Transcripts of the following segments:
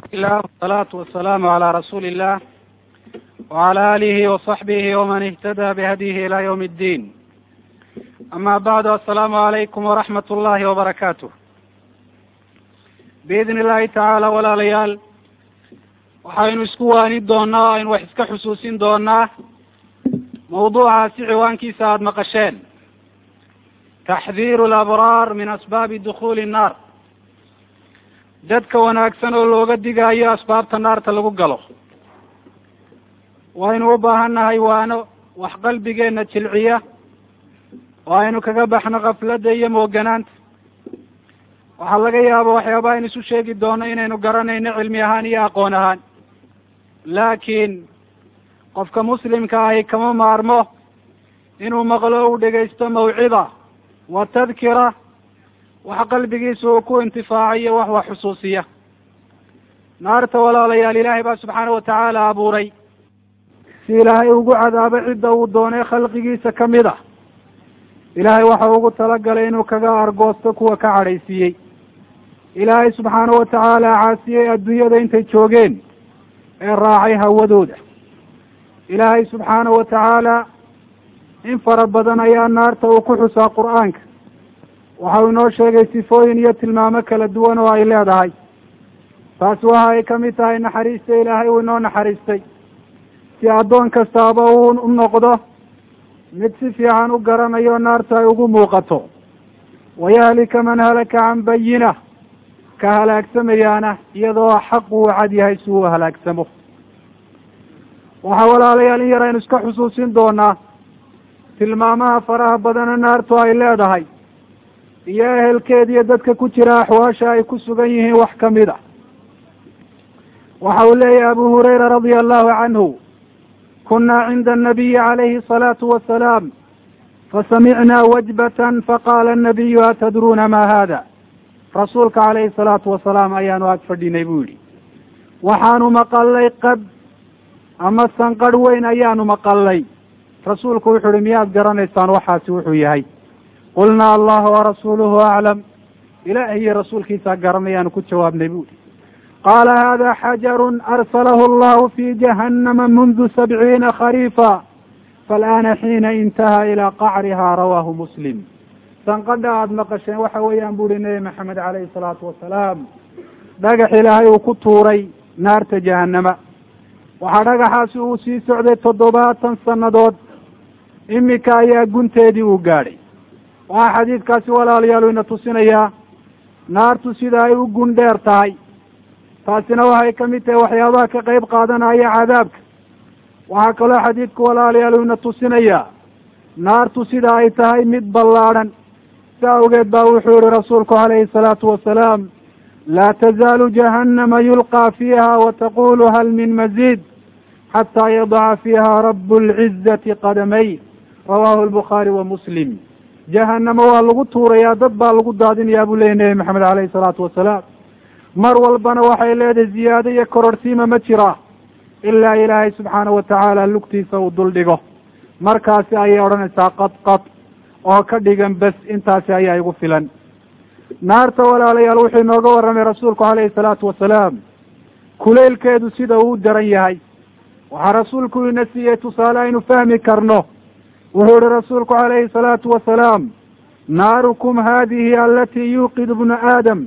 ilah wasalaatu wasalaamu calaa rasuuli illah wacala alihi wasaxbihi waman ihtada bihadyihi ila ywm اddin ama bacdu assalaamu calaykum waraxmat ullahi wabarakaatuh biidni illahi tacaala walaalayaal waxaynu isku waani doonaa o aynu wax iska xusuusin doonaa mawduucaasi ciwaankiisa aada maqasheen taxdiiru alabraar min asbaabi dukhuuli nnaar dadka wanaagsan oo looga digaayo asbaabta naarta lagu galo waynu u baahan nahay waano wax qalbigeena jilciya oo aynu kaga baxno kafladda iyo mooganaanta waxaa laga yaaba waxyaaba aynu isu sheegi doono inaynu garanayno cilmi ahaan iyo aqoon ahaan laakiin qofka muslimka ahi kama maarmo inuu maqlo uu dhegaysto mawcida wa tadkira wax qalbigiisa uu ku intifaacayo wax wax xusuusiya naarta walaalayaal ilaahay baa subxaana watacaala abuuray si ilaahay ugu cadaabo cidda uu doonay khalqigiisa kamid ah ilaahay waxa ugu talagalay inuu kaga argoosto kuwa ka cadhaysiiyey ilaahay subxaana watacaala caasiyey adduunyada intay joogeen ee raacay hawadooda ilaahay subxaana watacaala in fara badan ayaa naarta uu ku xusaa qur-aanka waxa uu inoo sheegay sifooyin iyo tilmaamo kala duwan oo ay leedahay taasi waxa ay kamid tahay naxariista ilaahay uu inoo naxariistay si addoon kastaaba uu u noqdo mid si fiican u garanayo naarta ay ugu muuqato wayahlika man halaka can bayina ka halaagsamayaana iyadoo xaq uu cad yahay si uu halaagsamo waxaa walaalayaal in yar aynu iska xusuusin doonaa tilmaamaha faraha badana naartu ay leedahay iyo ehelkeed iyo dadka ku jira axwaasha ay ku sugan yihiin wax kamid a waxa uu leeyahy abu hurayra radia allahu canhu kuna cinda anabiyi calayhi asalaatu wasalaam fasamicna wajbatan faqala anabiyu atadruuna ma hada rasuulka calayhi salaatu wasalaam ayaanu ag fadhinay bu yihi waxaanu maqalay qad ama sanqadh weyn ayaanu maqalay rasuulku wuxu uhi miyaad garanaysaan waxaasi wuxuu yahay qulnaa allahu warasuuluhu aclam ilaahi iyo rasuulkiisaa garanayaanu ku jawaabnay bu ihi qaala hada xajarun arsalahu allahu fi jahannama mundu sabciina khariifa faalaana xiina intaha ilaa qacriha rawaahu muslim sanqadha aada maqasheen waxa weeyaan bu uhi nebi maxamed calayhi salaatu wasalaam dhagax ilaahay uu ku tuuray naarta jahannama waxaa dhagaxaasi uu sii socday toddobaatan sannadood imika ayaa gunteedii uu gaadhay waxaa xadiidkaasi walaalayaal ina tusinayaa naartu sida ay u gun dheer tahay taasina waxay kamid tahay waxyaabaha ka qeyb qaadanaya cadaabka waxaa kaloo xadiidku walaalayaal ina tusinayaa naartu sida ay tahay mid ballaadhan si awgeed baa wuxuu yihi rasuulku calayhi salaatu wasalaam laa tazaalu jahannama yulqaa fiiha wataqulu hal min maziid xataa yadaca fiiha rabu lcizati qadamay rawahu lbukhaari wa muslim jahanamo waa lagu tuurayaa dad baa lagu daadinayaa buu leeyay nebi maxamed calayhi salaatu wasalaam mar walbana waxay leedahay ziyaado iyo kororhsiima ma jira ilaa ilaahay subxaana watacaala lugtiisa uu dul dhigo markaasi ayay odhanaysaa qad qad oo ka dhigan bes intaasi ayaa igu filan naarta walaalayaal wuxuu inooga warramay rasuulku calayhi salaatu wasalaam kuleylkeedu sida uu daran yahay waxaa rasuulku ina siiyey tusaale aynu fahmi karno wuxuu ihi rasuulku calayhi salaatu wasalaam naarukum hadihi alati yuuqidu bnu aadam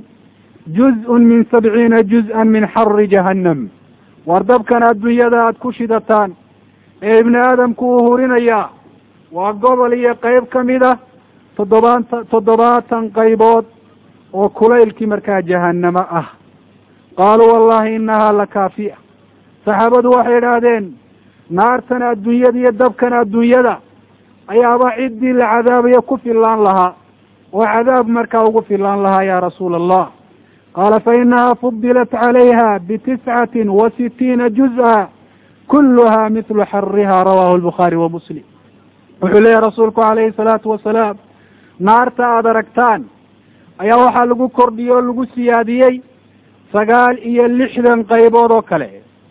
juz-un min sabciina juz-an min xari jahannam war dabkan adduunyada aada ku shidataan ee ibni aadamku uu hurinayaa waa gobol iyo qeyb kamid ah toddobaatan toddobaatan qaybood oo kulaylkii markaa jahanamo ah qaaluu wallahi inahaa lakaafiya saxaabadu waxay idhaahdeen naartan adduunyada iyo dabkan adduunyada ayaaba ciddii la cadaabayo ku filaan lahaa oo cadaab markaa ugu filaan lahaa ya rasuula allah qaala fa inaha fudilat calayha bitiscatin wa sitiina juz-a kulluha mithlu xariha rawahu lbukhaari wa muslim wuxuu leeyahy rasuulku calayhi salaatu wasalaam naarta aada aragtaan ayaa waxaa lagu kordhiyey oo lagu siyaadiyey sagaal iyo lixdan qaybood oo kale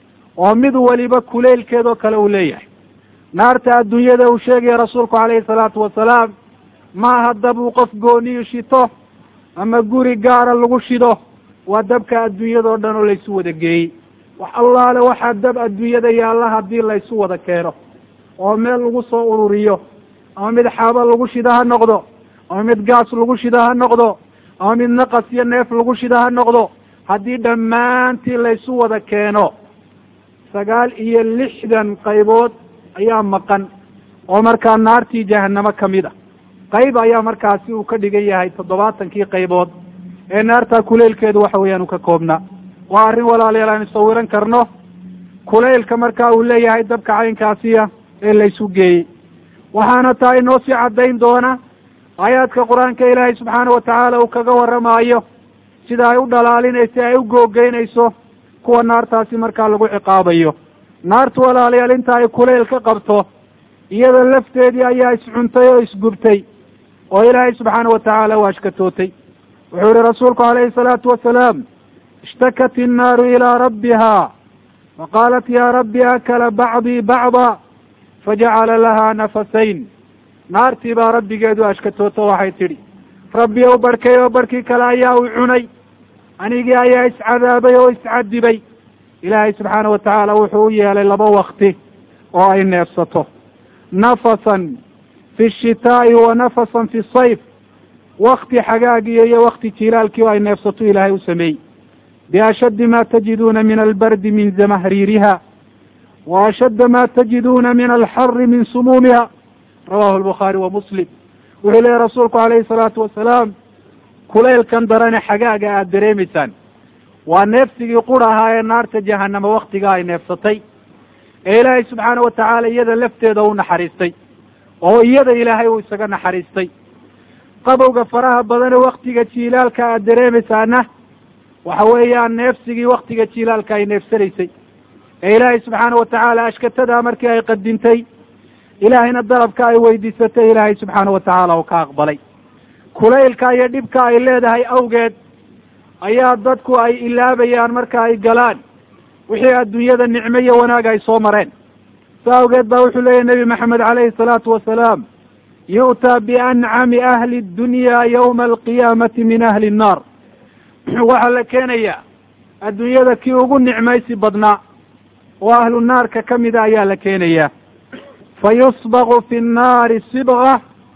oo mid waliba kuleylkeed oo kale uu leeyahay naarta adduunyada uu sheegaya rasuulku calayhi salaatu wasalaam maaha dab uu qof gooniyu shito ama guri gaara lagu shido waa dabka adduunyadao dhan oo laysu wada geeyey wax allaale waxaa dab adduunyada yaalla haddii laysu wada keeno oo meel lagu soo ururiyo ama mid xaaba lagu shida ha noqdo ama mid gaas lagu shida ha noqdo ama mid naqas iyo neef lagu shida ha noqdo haddii dhammaantii laysu wada keeno sagaal iyo lixdan qaybood ayaa maqan oo markaa naartii jahanamo kamid a qayb ayaa markaasi uu ka dhigan yahay toddobaatankii qaybood ee naartaa kuleylkeedu waxa weeyaan uu ka koobnaa waa arrin walaalayaal aynu sawiran karno kulaylka markaa uu leeyahay dabka caynkaasiya ee laysu geeyey waxaana taa inoo sii caddayn doona aayaadka qur-aanka ilaahay subxaana watacaala uu kaga warramaayo sida ay u dhalaalinayso ay u googeynayso kuwa naartaasi markaa lagu ciqaabayo naartu walaalayaal inta ay kulayl ka qabto iyada lafteedii ayaa iscuntay oo isgubtay oo ilaahay subxaana watacaala u ashkatootay wuxuu yihi rasuulku calayhi salaatu wasalaam ishtakat innaaru ilaa rabbiha faqaalat ya rabbi akala bacdii bacda fajacala lahaa nafasayn naartii baa rabbigeedu ashkatooto waxay tidhi rabbi ou barhkay oo barhkii kale ayaa u cunay anigii ayaa iscadaabay oo iscadibay ilaahay subxaana watacaala wuxuu u yeelay laba wakti oo ay neefsato nafasan fi shitaa'i wa nafasan fi sayf wakti xagaagiyo iyo wakti jilaalkii oo ay neefsato ilaahay u sameeyey biashaddi ma tajiduuna min albardi min zamahriiriha wa ashadda ma tajiduuna min alxari min sumuumiha rawahu albukhaari wa muslim wuxuu leeyahy rasuulku calayhi salaatu wasalaam kulaylkan darane xagaaga aada dareemaysaan waa neefsigii qur ahaa ee naarta jahanama waktigaa ay neefsatay ee ilaahay subxaana watacaala iyada lafteeda u naxariistay oo iyada ilaahay uu isaga naxariistay qabowga faraha badane waktiga jiilaalka aada dareemaysaana waxa weeyaan neefsigii waktiga jiilaalka ay neefsanaysay ee ilaahay subxaana watacaala ashkatadaa markii ay qadintay ilaahayna dalabka ay weydiisatay ilaahay subxaana watacaala uu ka aqbalay kulaylka iyo dhibka ay leedahay awgeed ayaa dadku ay ilaabayaan marka ay galaan wixii adduunyada nicmo iyo wanaag ay soo mareen sa awgeed baa wuxuu leeyahy nebi maxamed calayhi salaatu wasalaam yu'taa biancami ahli dunya yawma alqiyaamati min ahli nnaar waxaa la keenayaa adduunyada kii ugu nicmaysi badnaa oo ahlu naarka kamida ayaa la keenayaa fa yusbaqu fi nnaari sibga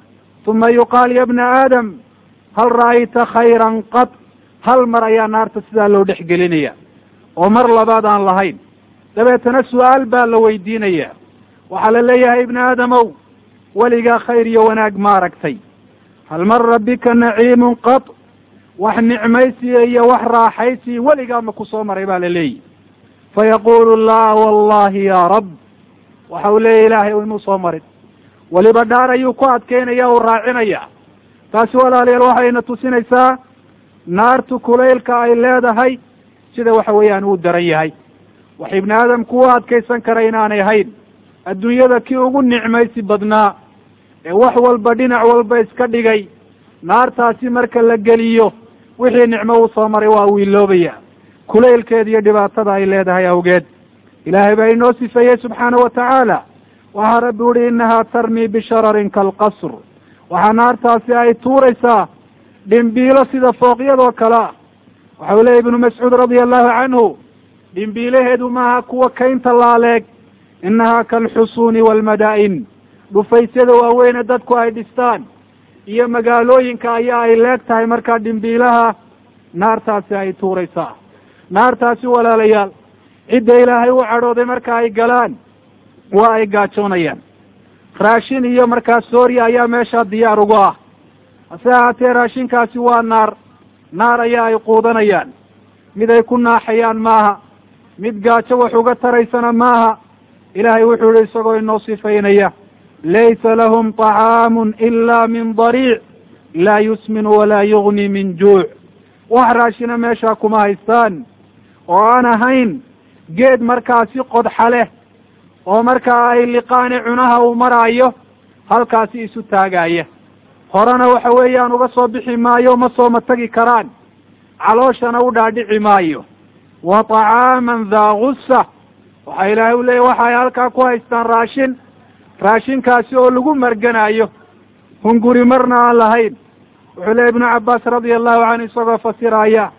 uma yuqaal ya bna aadam hal ra'ayta khayran qad hal mar ayaa naarta sidaa loo dhex gelinaya oo mar labaad aan lahayn dabeetana su-aal baa la weydiinaya waxaa la leeyahay ibni aadamow weligaa khayr iyo wanaag ma aragtay hal mara bika naciimun qad wax nicmaysiya iyo wax raaxaysiya weligaa ma ku soo maray baa la leeyihi fayaqulu la wallahi ya rab waxa uu leeyahy ilaahay o inuu soo marin weliba dhaar ayuu ku adkeynaya uu raacinaya taasi walaalayaal waxayna tusinaysaa naartu kulaylka ay leedahay sida waxa weeyaan uu daran yahay wax ibni aadamku u adkaysan kara inaanay ahayn adduunyada kii ugu nicmaysi badnaa ee wax walba dhinac walba iska dhigay naartaasi marka la geliyo wixii nicmo uu soo maray waa uu iloobaya kulaylkeeda iyo dhibaatada ay leedahay awgeed ilaahay baa inoo sifeeyey subxaana wa tacaala waxaa rabbi uhi inahaa tarmii bishararin kaalqasr waxaa naartaasi ay tuuraysaa dhimbiilo sida fooqyadoo kale ah waxa uu leeyay ibnu mascuud radia allahu canhu dhimbiilaheedu maaha kuwa kaynta laaleeg inahaa kaalxusuuni waalmadaa'in dhufaysyada waaweyne dadku ay dhistaan iyo magaalooyinka ayaa ay leeg tahay markaa dhimbiilaha naartaasi ay tuuraysaa naartaasi walaalayaal cidda ilaahay u cadhooday marka ay galaan waa ay gaajoonayaan raashin iyo markaa sooriya ayaa meeshaa diyaar ugu ah hase ahaatee raashinkaasi waa naar naar ayaa ay quudanayaan mid ay ku naaxayaan maaha mid gaajo wax uga taraysana maaha ilaahay wuxuu yihi isagoo inoo sifaynaya laysa lahum طacaamun ila min dariic laa yusminu walaa yugni min juuc wax raashina meeshaa kuma haystaan oo aan ahayn geed markaasi qodxa leh oo markaa ay liqaani cunaha uu maraayo halkaasi isu taagaya horena waxa weeyaan uga soo bixi maayo ma sooma tagi karaan calooshana u dhaadhici maayo wa طacaaman daa gusa waxa ilaahay u leeyahy waxa ay halkaa ku haystaan raashin raashinkaasi oo lagu marganayo hunguri marna aan lahayn wuxuu leeya ibnu cabbaas radia allahu canhu isagoo fasiraya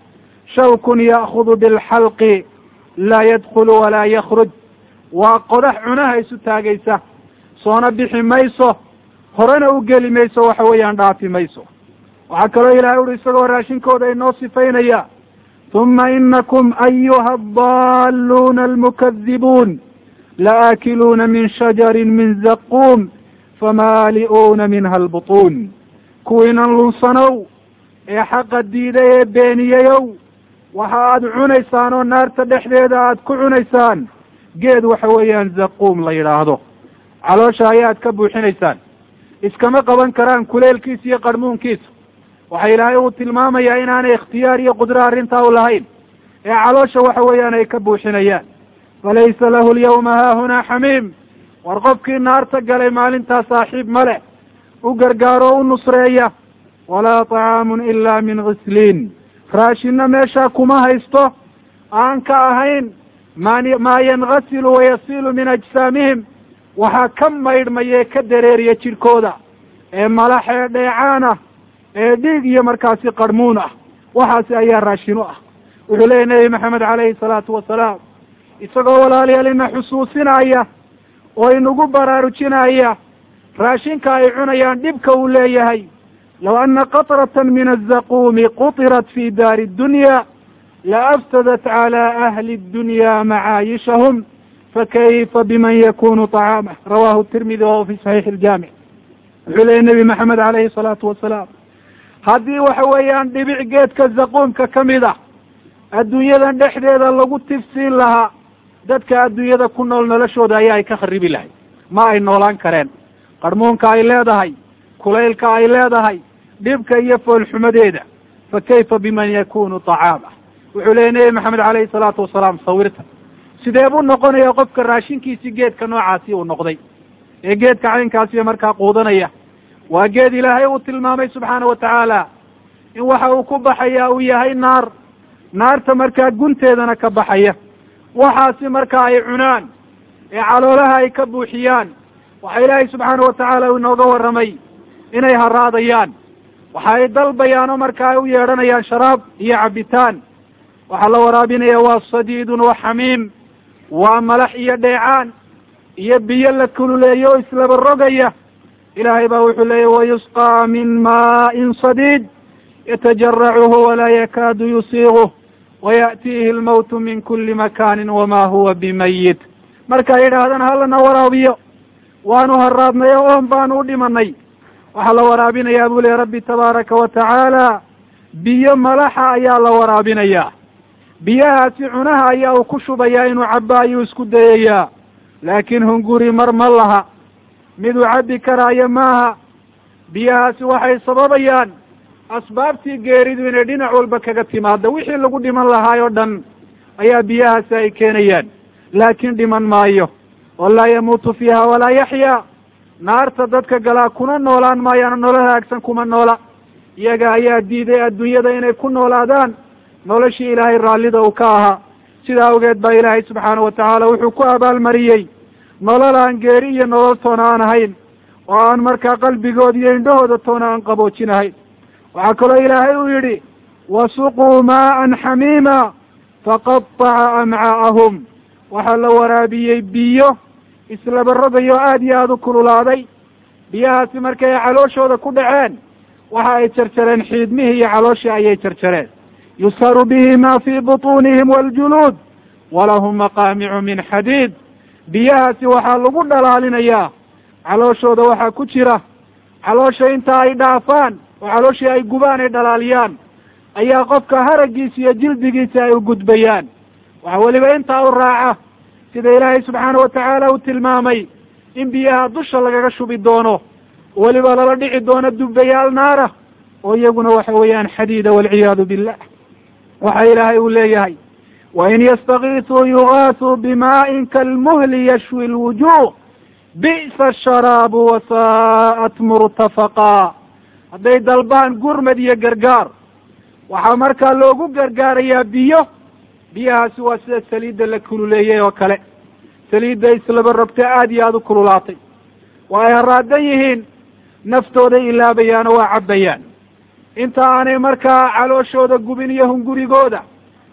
shawkun ya'khudu bilxalqi laa yadkhulu walaa yakhruj waa qodax cunaha isu taagaysa soona bixi mayso horena u geli mayso waxa weeyaan dhaafi mayso waxaa kaloo ilahay uhi isagoo raashinkooda inoo sifaynaya huma inakum ayuha adalluuna almukadibuun laaakiluuna min shajarin min zaquum famaali'uuna minha albutuun kuwiinan lunsanow ee xaqa diiday ee beeniyeyow waxa aada cunaysaan oo naarta dhexdeeda aada ku cunaysaan geed waxa weeyaan zaquum la yidhaahdo caloosha ayaad ka buuxinaysaan iskama qaban karaan kuleelkiisa iyo qarhmuunkiisa waxa ilaahay uu tilmaamayaa inaanay ikhtiyaar iyo qudro arrintaa u lahayn ee caloosha waxa weeyaan ay ka buuxinayaan falaysa lahu alyawma haahunaa xamiim war qofkii naarta galay maalintaa saaxiib ma leh u gargaaro o u nusreeya walaa طacaamun ila min ghisliin raashinna meeshaa kuma haysto aan ka ahayn maa maa yangasilu wayasilu min ajsaamihim waxaa ka maydhmaya ee ka dareeriya jidhkooda ee malax ee dheecaan ah ee dhiig iyo markaasi qarhmuun ah waxaasi ayaa raashin u ah wuxuu leeyahy nebi maxamed calayhi salaatu wasalaam isagoo walaalayaal ina xusuusinaya oo inagu baraarujinaya raashinka ay cunayaan dhibka uu leeyahay low ana qatratan min azaquumi qutirat fi daari dunya la afsadat cala ahli dunya macaayishahum fakayfa biman yakunu طacaamah rawahu tirmidi wahuwa fi saxiixi iljaamic wuxuu leeyahy nebi maxamed calayhi salaatu wasalaam haddii waxa weeyaan dhibic geedka zaquumka ka mid ah adduunyadan dhexdeeda lagu tifsiin lahaa dadka adduunyada ku nool noloshooda ayaa ay ka kharibi lahay ma ay noolaan kareen qarhmuunka ay leedahay kulaylka ay leedahay dhibka iyo foolxumadeeda fa kayfa biman yakunu طacaama wuxuu leeyay nebi maxamed calayhi salaatu wasalaam sawirta sidee buu noqonaya qofka raashinkiisi geedka noocaasi uu noqday ee geedka caynkaasiyo markaa quudanaya waa geed ilaahay uu tilmaamay subxaana wa tacaala in waxa uu ku baxaya uu yahay naar naarta markaa gunteedana ka baxaya waxaasi marka ay cunaan ee caloolaha ay ka buuxiyaan waxa ilaahay subxaana wa tacaala uu inooga warramay inay haraadayaan waxa ay dalbayaan oo marka ay u yeedhanayaan sharaab iyo cabitaan waxaa la waraabinaya waa sadiidun wa xamiim waa malax iyo dheecaan iyo biyo la kululeeyo oo islaba rogaya ilaahay baa wuxuu leeyahy wayusqaa min maa'in sadiid yatajaracuhu walaa yakaadu yusiiguh waya'tiihi almawtu min kuli makanin wama huwa bimayit markay yidhaahdaan halana waraabiyo waanu haraadnay o oon baanu u dhimanay waxaa la waraabinayaa buu lehy rabbi tabaaraka wa tacaala biyo malaxa ayaa la waraabinayaa biyahaasi cunaha ayaa uu ku shubayaa inuu caba ayuu isku dayayaa laakiin hunguri mar ma laha miduu cabbi karaayo maaha biyahaasi waxay sababayaan asbaabtii geeridu inay dhinac walba kaga timaado wixii lagu dhiman lahaay oo dhan ayaa biyahaasi ay keenayaan laakiin dhiman maayo oo laa yamuutu fiiha walaa yaxyaa naarta dadka galaa kuna noolaan maayaano nolol hagaagsan kuma noola iyaga ayaa diiday adduunyada inay ku noolaadaan noloshii ilaahay raallida uu ka ahaa sidaa awgeed baa ilaahay subxaana wa tacaala wuxuu ku abaalmariyey nolol aan geeri iyo nolol toona aan ahayn oo aan markaa qalbigooda iyo indhahooda toona aan qaboojinahayn waxaa kaloo ilaahay uu yidhi wasuquu maa'an xamiima faqataca amcaa'ahum waxaa la waraabiyey biyo islaba rogayo aada iyo aada u kululaaday biyahaasi markay calooshooda ku dhaceen waxa ay jarjareen xiidmihii iyo calooshii ayay jarjareen yusharu bihi ma fii butuunihim waljuluud walahum maqaamicu min xadiid biyahaasi waxaa lagu dhalaalinayaa calooshooda waxaa ku jira caloosha inta ay dhaafaan oo calooshii ay gubaan ay dhalaaliyaan ayaa qofka haraggiisa iyo jildigiisa ay u gudbayaan waxa weliba intaa u raaca sida ilaahay subxaana wa tacaala uu tilmaamay in biyaha dusha lagaga shubi doono weliba lala dhici doono dubbayaal naara oo iyaguna waxa weeyaan xadiida walciyaadu billah waxa ilaahay uu leeyahay wain yastakiisuu yugaasuu bimaa'in kalmuhli yashwi lwujuh bi'sa asharaabu wasaa'at murtafaqaa hadday dalbaan gurmad iyo gargaar waxaa markaa loogu gargaarayaa biyo biyahaasi waa sida saliidda la kululeeyey oo kale saliidda islaba rogta aada iyo aada u kululaatay waa ay haraadan yihiin naftooday ilaabayaan oo waa cabbayaan inta aanay markaa calooshooda gubin iyo hungurigooda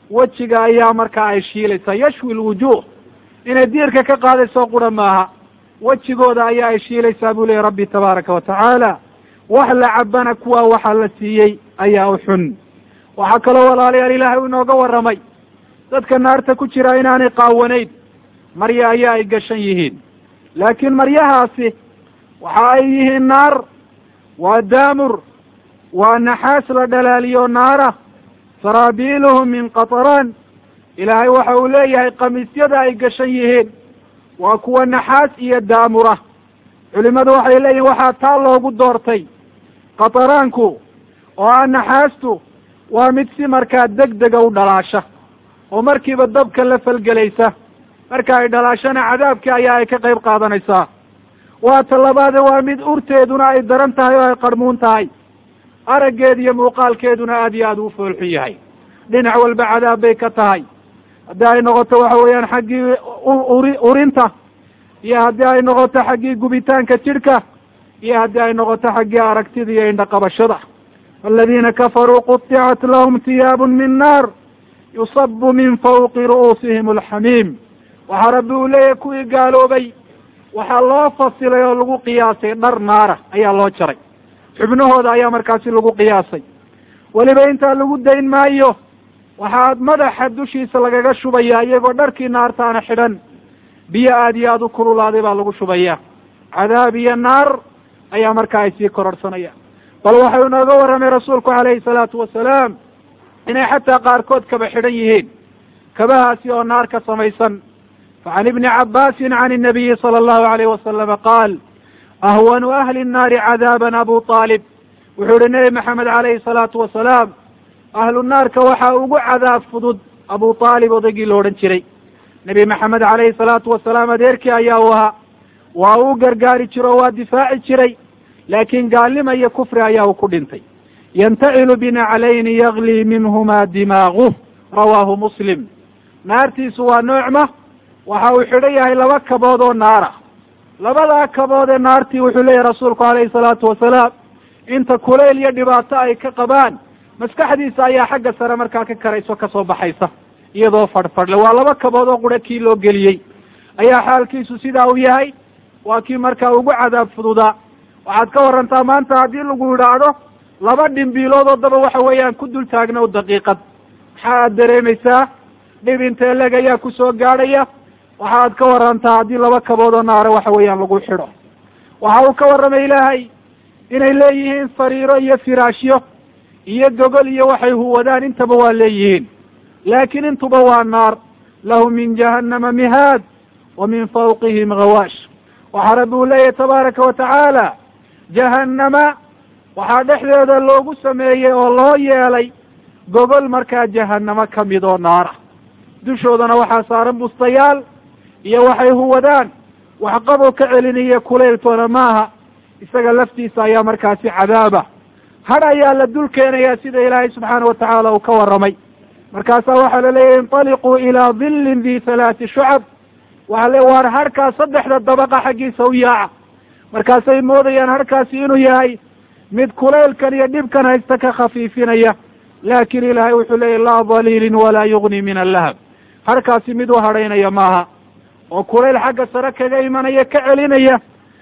wejiga ayaa markaa ay shiilaysaa yashwi lwujuh inay diirka ka qaadayso qura maaha wejigooda ayaa ay shiilaysaa buu leeyahy rabbi tabaaraka wa tacaala wax la cabana kuwa waxa la siiyey ayaa u xun waxaa kaloo walaalayaal ilaahay u inooga warramay dadka naarta ku jira inaanay qaawanayn marya ayaa ay gashan yihiin laakiin maryahaasi waxa ay yihiin naar waa daamur waa naxaas la dhalaaliyo naara saraabiiluhum min qataraan ilaahay waxa uu leeyahay kamiisyada ay gashan yihiin waa kuwa naxaas iyo daamura culimadu waxay leeyihin waxaa taa loogu doortay qataraanku oo ah naxaastu waa mid si markaa deg dega u dhalaasha oo markiiba dabka la falgelaysa marka ay dhalaashana cadaabkii ayaa ay ka qayb qaadanaysaa waa ta labaade waa mid urteeduna ay daran tahay oo ay qarmuun tahay araggeed iyo muuqaalkeeduna aad iyo aad u foolxun yahay dhinac walba cadaab bay ka tahay haddii ay noqoto waxa weeyaan xaggii uri urinta iyo haddii ay noqoto xaggii gubitaanka jidhka iyo haddii ay noqoto xaggii aragtida iyo indhaqabashada aladiina kafaruu quطicat lahum tiyaabun min naar yusabu min fawqi ru'uusihim alxamiim waxaa rabbi uu leeyahay kuwii gaaloobay waxaa loo fasilay oo lagu qiyaasay dhar naara ayaa loo jaray xubnahooda ayaa markaasi lagu qiyaasay weliba intaa lagu dayn maayo waxaa madaxa dushiisa lagaga shubayaa iyagoo dharkii naartaana xidhan biyo aad iyo aada u kululaaday baa lagu shubaya cadaab iyo naar ayaa markaa ay sii kororhsanaya bal waxau inooga warramay rasuulku calayhi salaatu wasalaam inay xataa qaarkood kaba xidhan yihiin kabahaasi oo naar ka samaysan facan ibni cabbaasin can inabiyi sala allahu alayh wasalama qaal ahwanu ahli nnaari cadaaban abu aalib wuxuu ihi nebi maxamed calayhi salaatu wasalaam ahlu naarka waxaa ugu cadaab fudud abu aalib odaygii la odhan jiray nebi maxamed calayhi salaatu wasalaam adeerkii ayaa u ahaa waa uu gargaari jiro o waa difaaci jiray laakiin gaalnima iyo kufri ayaa uu ku dhintay yantacilu binaclayni yaglii minhuma dimaaguh rawaahu muslim naartiisu waa noocma waxa uu xidhan yahay laba kabood oo naara labadaa kabood ee naartii wuxuu leeyahy rasuulku calayhi salaatu wasalaam inta kulayl iyo dhibaato ay ka qabaan maskaxdiisa ayaa xagga sare markaa ka karayso kasoo baxaysa iyadoo fadhfadhle waa laba kabood oo qura kii loo geliyey ayaa xaalkiisu sidaa u yahay waa kii markaa ugu cadaab fududaa waxaad ka warantaa maanta haddii lagu idhaahdo laba dhimbiilood oo daba waxa weeyaan ku dul taagnow daqiiqad maxaa aad dareemaysaa dhib intee leg ayaa kusoo gaadhaya waxaad ka warantaa haddii laba kabood oo naare waxa weeyaan lagu xidho waxa uu ka warramay ilaahay inay leeyihiin sariiro iyo firaashyo iyo gogol iyo waxay huwadaan intaba waa leeyihiin laakiin intuba waa naar lahum min jahannama mihaad wa min fawqihim gawaash waxaa rabbi uu leeyahay tabaaraka wa tacaala jahannama waxaa dhexdeeda loogu sameeyey oo loo yeelay gogol markaa jahannamo ka mid oo naara dushoodana waxaa saaran bustayaal iyo waxay huwadaan wax qabow ka celinaya kulayltoona maaha isaga laftiisa ayaa markaasi cadaaba hadh ayaa la dul keenayaa sida ilaahay subxaana wa tacaala uu ka warramay markaasaa waxaa la leeyahy intaliquu ilaa dillin di halaati shucab waxaa le waar harhkaa saddexda dabaqa xaggiisa u yaaca markaasay moodayaan harhkaasi inuu yahay mid kulaylkan iyo dhibkan haysta ka khafiifinaya laakiin ilaahay wuxuu leeyahy laa daliilin walaa yugni min allahab harhkaasi mid u hadhaynaya maaha oo kulayl xagga sare kaga imanaya ka celinaya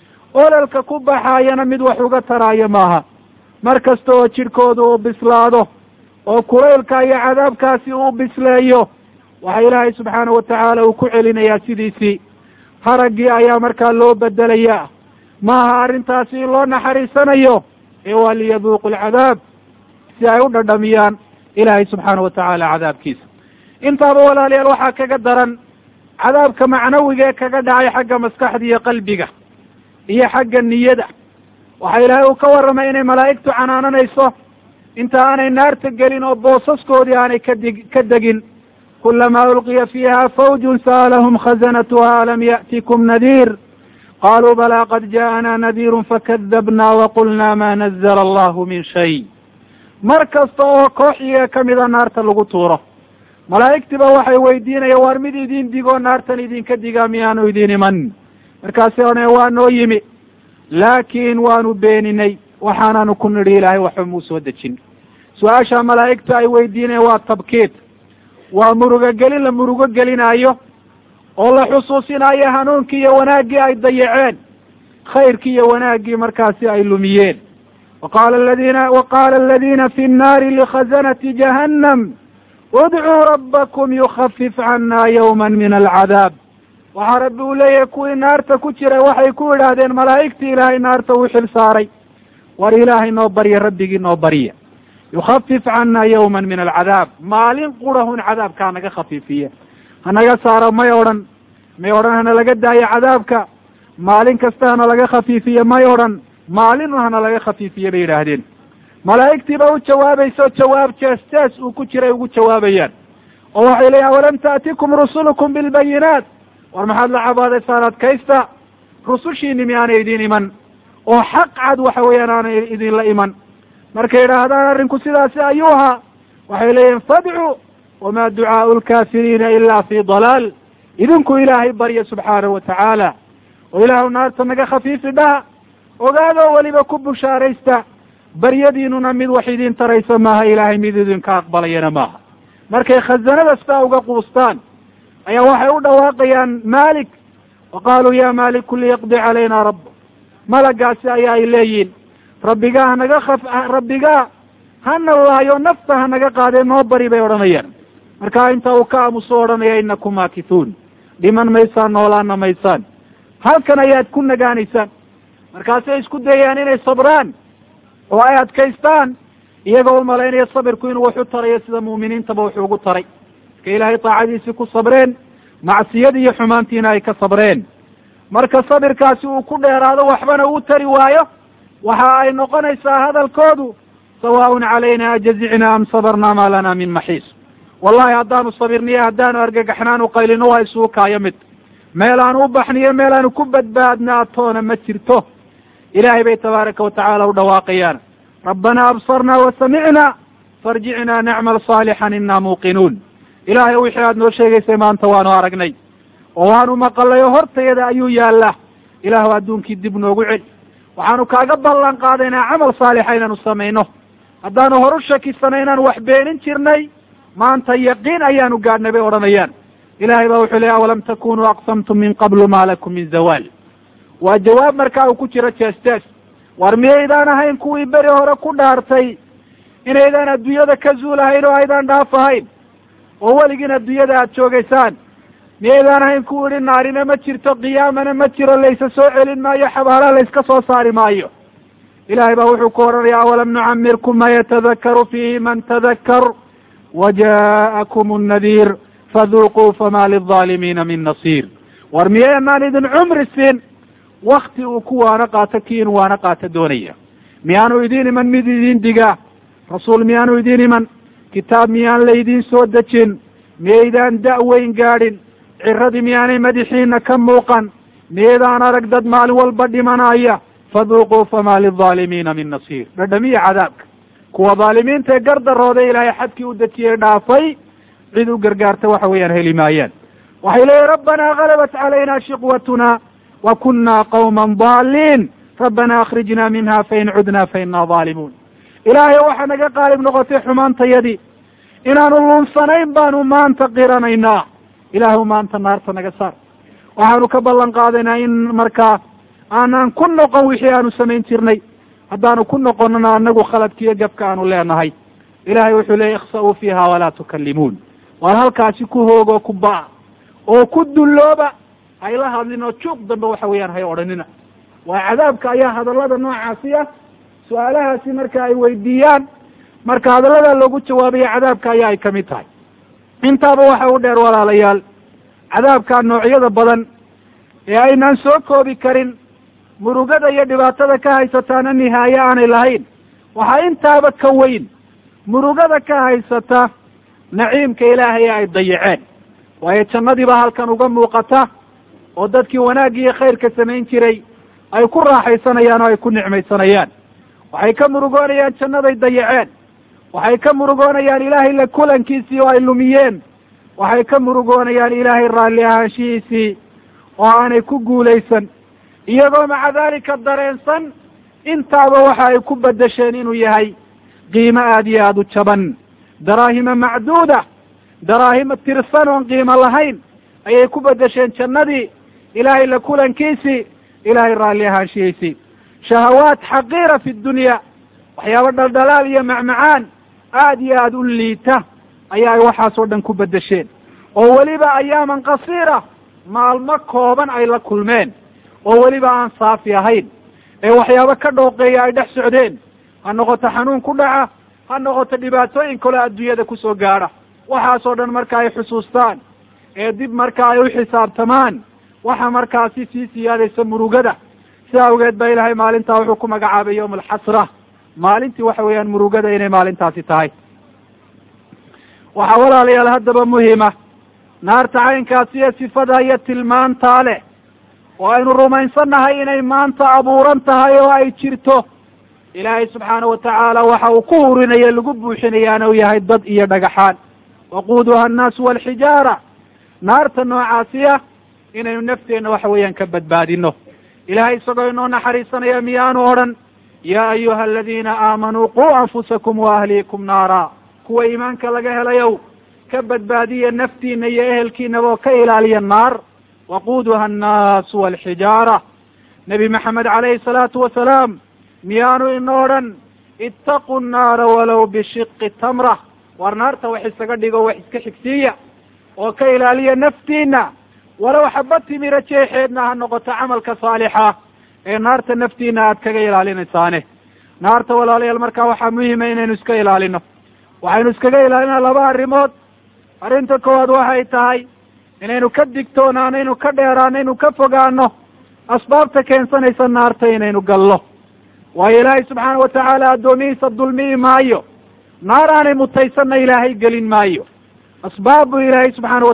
ololka ku baxaayana mid wax uga taraayo maaha mar kasta oo jidhkooda uu bislaado oo kulaylka iyo cadaabkaasi uu bisleeyo waxa ilaahay subxaana wa tacaala uu ku celinayaa sidiisii haraggii ayaa markaa loo bedelayaa maaha arrintaasi in loo naxariisanayo ee waa liyaduuqu alcadaab si ay u dhadhamiyaan ilaahay subxaana wa tacaala cadaabkiisa intaaba walaalayaal waxaa kaga daran cadaabka macnawiga ee kaga dhacay xagga maskaxda iyo qalbiga iyo xagga niyada waxa ilaahay uu ka warramay inay malaa'igtu canaananayso inta aanay naarta gelin oo boosaskoodii aanay kadig ka degin kulamaa ulqiya fiiha fawjun sa'alahum khazanatuha alam ya'tikum nadiir qaluu balaa qad ja'ana nadiirun fakadabna waqulna ma nazla allahu min shay mar kasta oo koox iyaga kamida naarta lagu tuuro malaa'igtiba waxay weydiinayaan waar mid idin digoo naartan idinka digaa miyaanu idin iman markaasi one waa noo yimi laakiin waanu beeninay waxaanaanu ku nidhi ilaahay waxba muu soo dejin su-aasha malaa'igta ay weydiinayan waa tabkiid waa murugo gelin la murugo gelinaayo oo la xusuusinayo hanuunkii iyo wanaaggii ay dayaceen khayrkii iyo wanaaggii markaasi ay lumiyeen waqala ladina waqala aladina fi nnaari likhazanati jahannam udcuu rabbakum yukhafif cana yawma min alcadaab waxaa rabbi uu leeyahay kuwii naarta ku jiray waxay ku idhaahdeen malaa'igtii ilaahay naarta uu xil saaray war ilaahay noo barya rabbigii noo barya yukhafif cana yawma min alcadaab maalin qurahun cadaabka hanaga khafiifiye hanaga saaro may odhan may odhan hana laga daayo cadaabka maalin kasta hana laga khafiifiye may odhan maalin hana laga khafiifiye bay yidhaahdeen malaa'igtiiba u jawaabayso jawaab jees jees uu ku jiray ugu jawaabayaan oo waxay leeyiin awalam taatikum rusulukum bilbayinaat war maxaad la cabaadaysaan adkaysta rusushiini miyaanay idin iman oo xaq cad waxa weeyaan aanay idinla iman markay idhaahdaan arrinku sidaasi ayuu ahaa waxay leeyihin fadcuu wama ducaau lkaafiriina ila fi dalaal idinku ilaahay barya subxaanahu watacaala oo ilaahu naarta naga khafiifi dhaha ogaadoo weliba ku bushaaraysta baryadiinuna mid wax idin tarayso maaha ilaahay mid idinka aqbalayana maaha markay khazanada sitaa uga quustaan ayaa waxay u dhawaaqayaan malik wa qaaluu ya maliku liyaqdi calayna rabb malagaasi ayaa ay leeyihin rabbigaa hanaga kaf rabbigaa hana laayo nafta hanaga qaadee noo bari bay odhanayaan markaa inta uu ka aamuso odhanaya inakum maakithuun dhiman maysaan noolaana maysaan halkan ayaad ku nagaanaysaan markaasay isku dayayaan inay sabraan oo ay adkaystaan iyagoo u malaynaya sabirku inuu wax u tarayo sida mu'miniintaba wuxuu ugu taray marka ilaahay taacadiisii ku sabreen macsiyadii iyo xumaantiina ay ka sabreen marka sabirkaasi uu ku dheeraado waxbana uu tari waayo waxa ay noqonaysaa hadalkoodu sawaaun calayna ajazicna am sabarna maa lana min maxiis wallahi haddaanu sabirniyo haddaanu argagaxnaanu qaylino waa isugu kaayo mid meel aanu u baxniyo meel aanu ku badbaadnaa toona ma jirto ilaahay bay tabaaraka watacaala u dhawaaqayaan rabbana absarna wa samicna farjicna nacmal saalixan ina muuqinuun ilaahay wixii aad noo sheegaysay maanta waanu aragnay oo waanu maqalay oo hortayada ayuu yaallaa ilaahu adduunkii dib noogu celi waxaanu kaaga ballan qaadaynaa camal saalixa inaanu samayno haddaanu horu shakisanay inaanu wax beenin jirnay maanta yaqiin ayaanu gaadhnay bay odhanayaan ilahay baa wuxuu leey awalam takunuu aqsamtum min qablu ma lakum min zawaal waa jawaab markaa uu ku jiro jees jees war miyaydaan ahayn kuwii beri hore ku dhaartay inaydaan adduunyada ka zuulahayn oo aydaan dhaaf ahayn oo weligiin adduunyada aad joogaysaan miyaydaan ahayn kuwu idhi naarina ma jirto qiyaamana ma jiro laysa soo celin maayo xabaalaha layska soo saari maayo ilahay baa wuxuu ku odhanaya awalam nucamirkum ma yatadakaru fiihi man tadakkar waja'akum nnadiir faduuquu fama lilظaalimiina min nasiir war miyaanaan idin cumri siin wakti uu ku waano qaato kii inu waano qaato doonaya miyaanu idin iman mid idin digaa rasuul miyaanu idin iman kitaab miyaan laydin soo dejin miyaydaan da-weyn gaadhin ciradii miyaanay madaxiina ka muuqan miyaydaan arag dad maalin walba dhimanaya faduuquu fama lilظaalimiina min nasiir dhadhamiya cadaabka kuwa dhaalimiinta ee gardarooda ilaahay xadkii u dejiyey dhaafay cid u gargaarta waxa weeyaan heli maayaan waxay leeyihin rabbanaa galabat calayna shiqwatuna wa kuna qawma daaliin rabbana akrijna minha fain cudna faina dhaalimuun ilaahay waxaa naga qaalib noqotay xumaantayadii inaanu lunsanayn baanu maanta qiranaynaa ilaahu maanta naarta naga saar waxaanu ka ballan qaadaynaa in markaa aanaan ku noqon wixii aanu samayn jirnay haddaanu ku noqonona anagu khaladkiiyo gabka aanu leenahay ilahay wuxuu leeyay ikhsa-uu fiiha walaa tukallimuun waar halkaasi ku hoogoo ku ba-a oo ku dullooba hayla hadlin oo juuq dambe waxa weeyaan hay odhanina waa cadaabka ayaa hadallada noocaasi ah su-aalahaasi marka ay weydiiyaan marka hadalladaa loogu jawaabaya cadaabka ayaa ay kamid tahay intaaba waxa u dheer walaalayaal cadaabka noocyada badan ee aynaan soo koobi karin murugada iyo dhibaatada ka haysataana nihaaye aanay lahayn waxaa intaaba ka weyn murugada ka haysata naciimka ilaahay ay dayaceen waayo jannadiiba halkan uga muuqata oo dadkii wanaagga iyo khayrka samayn jiray ay ku raaxaysanayaan oo ay ku nicmaysanayaan waxay ka murugoonayaan jannaday dayaceen waxay ka murugoonayaan ilaahay la kulankiisii oo ay lumiyeen waxay ka murugoonayaan ilaahay raalli ahaanshihiisii oo aanay ku guulaysan iyagoo maca daalika dareensan intaaba waxa ay ku bedesheen inuu yahay qiimo aada iyo aada u jaban daraahima macduuda daraahima tirsan oon qiimo lahayn ayay ku bedesheen jannadii ilaahay la kulankiisii ilaahay raalli ahaanshihiisii shahawaat xaqiira fi dunya waxyaabo dhaldhalaal iyo macmacaan aad iyo aada u liita ayaa ay waxaasoo dhan ku bedesheen oo weliba ayaaman qasiira maalmo kooban ay la kulmeen oo weliba aan saafi ahayn ee waxyaabo ka dhooqeeya ay dhex socdeen ha noqoto xanuun ku dhaca ha noqoto dhibaatooyin kale adduunyada kusoo gaadha waxaasoo dhan marka ay xusuustaan ee dib marka ay u xisaabtamaan waxa markaasi sii siyaadaysa murugada sida awgeed ba ilaahay maalintaa wuxuu ku magacaabay yawma alxasra maalintii waxa weeyaan murugada inay maalintaasi tahay waxaa walaalayaal haddaba muhima naarta caynkaasi iyo sifada iyo tilmaantaa leh oo aynu rumaysannahay inay maanta abuuran tahay oo ay jirto ilaahay subxaana watacaala waxa uu ku hurinaya lagu buuxinayaana uu yahay dad iyo dhagaxaan waquuduha annaasu walxijaara naarta noocaasiya inaynu nafteenna waxa weeyaan ka badbaadino ilahay isagoo inoo naxariisanaya miyaanu odhan yaa ayuha aladiina aamanuu quu anfusakum wa ahliikum naara kuwa iimaanka laga helayow ka badbaadiya naftiina iyo ehelkiinaba oo ka ilaaliya naar waquuduha annaasu walxijaara nebi maxamed calayhi salaatu wasalaam miyaanu ino odhan ittaqu nnaara walow bishiqi tamra war naarta wax isaga dhigo wax iska xigsiiya oo ka ilaaliya naftiina walow xaba timira jeexeedna ha noqoto camalka saalixa ee naarta naftiina aad kaga ilaalinaysaane naarta walaalayaal markaa waxaa muhima inaynu iska ilaalino waxaynu iskaga ilaalina laba arrimood arrinta koowaad waxay tahay inaynu ka digtoonaano inaynu ka dheeraano inaynu ka fogaano asbaabta keensanaysa naarta inaynu gallo waayo ilaahay subxaana watacaala addoomihiisa dulmiyi maayo naar aanay mutaysanna ilaahay gelin maayo asbaab buu ilaahay subxaana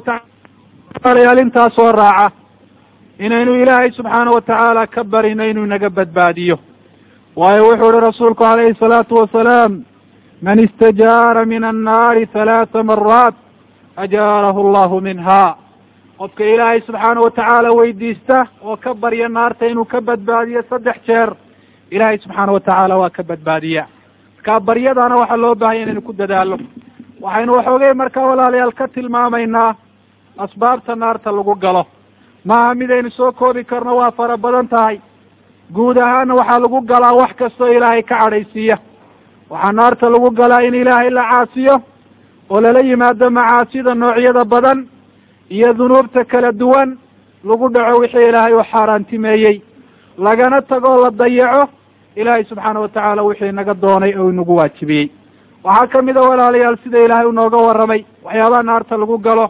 watacala intaa soo raaca inaynu ilaahay subxaana watacaala ka barino inuu naga badbaadiyo waayo wuxuu uhi rasuulku calayhi salaatu wasalaam man istajaara min annaari halaata maraat ajaarahu allahu minha qofka ilaahay subxaana watacaala weydiista oo ka barya naarta inuu ka badbaadiyo saddex jeer ilaahay subxaana watacaala waa ka badbaadiya marka baryadana waxaa loo baahanya inaynu ku dadaalo waxaynu waxoogay markaa walaalayaal ka tilmaamaynaa asbaabta naarta lagu galo maaha midaynu soo koobi karno waa fara badan tahay guud ahaana waxaa lagu galaa wax kastoo ilaahay ka cadhaysiiya waxaa naarta lagu galaa in ilaahay la caasiyo oo lala yimaado macaasida noocyada badan iyo dunuubta kala duwan lagu dhaco wixii ilaahay u xaaraantimeeyey lagana tago la dayaco ilaahay subxaana watacaala wixii naga doonay oo inagu waajibiyey waxaa kamid a walaalayaal sida ilaahay unooga warramay waxyaabaha naarta lagu galo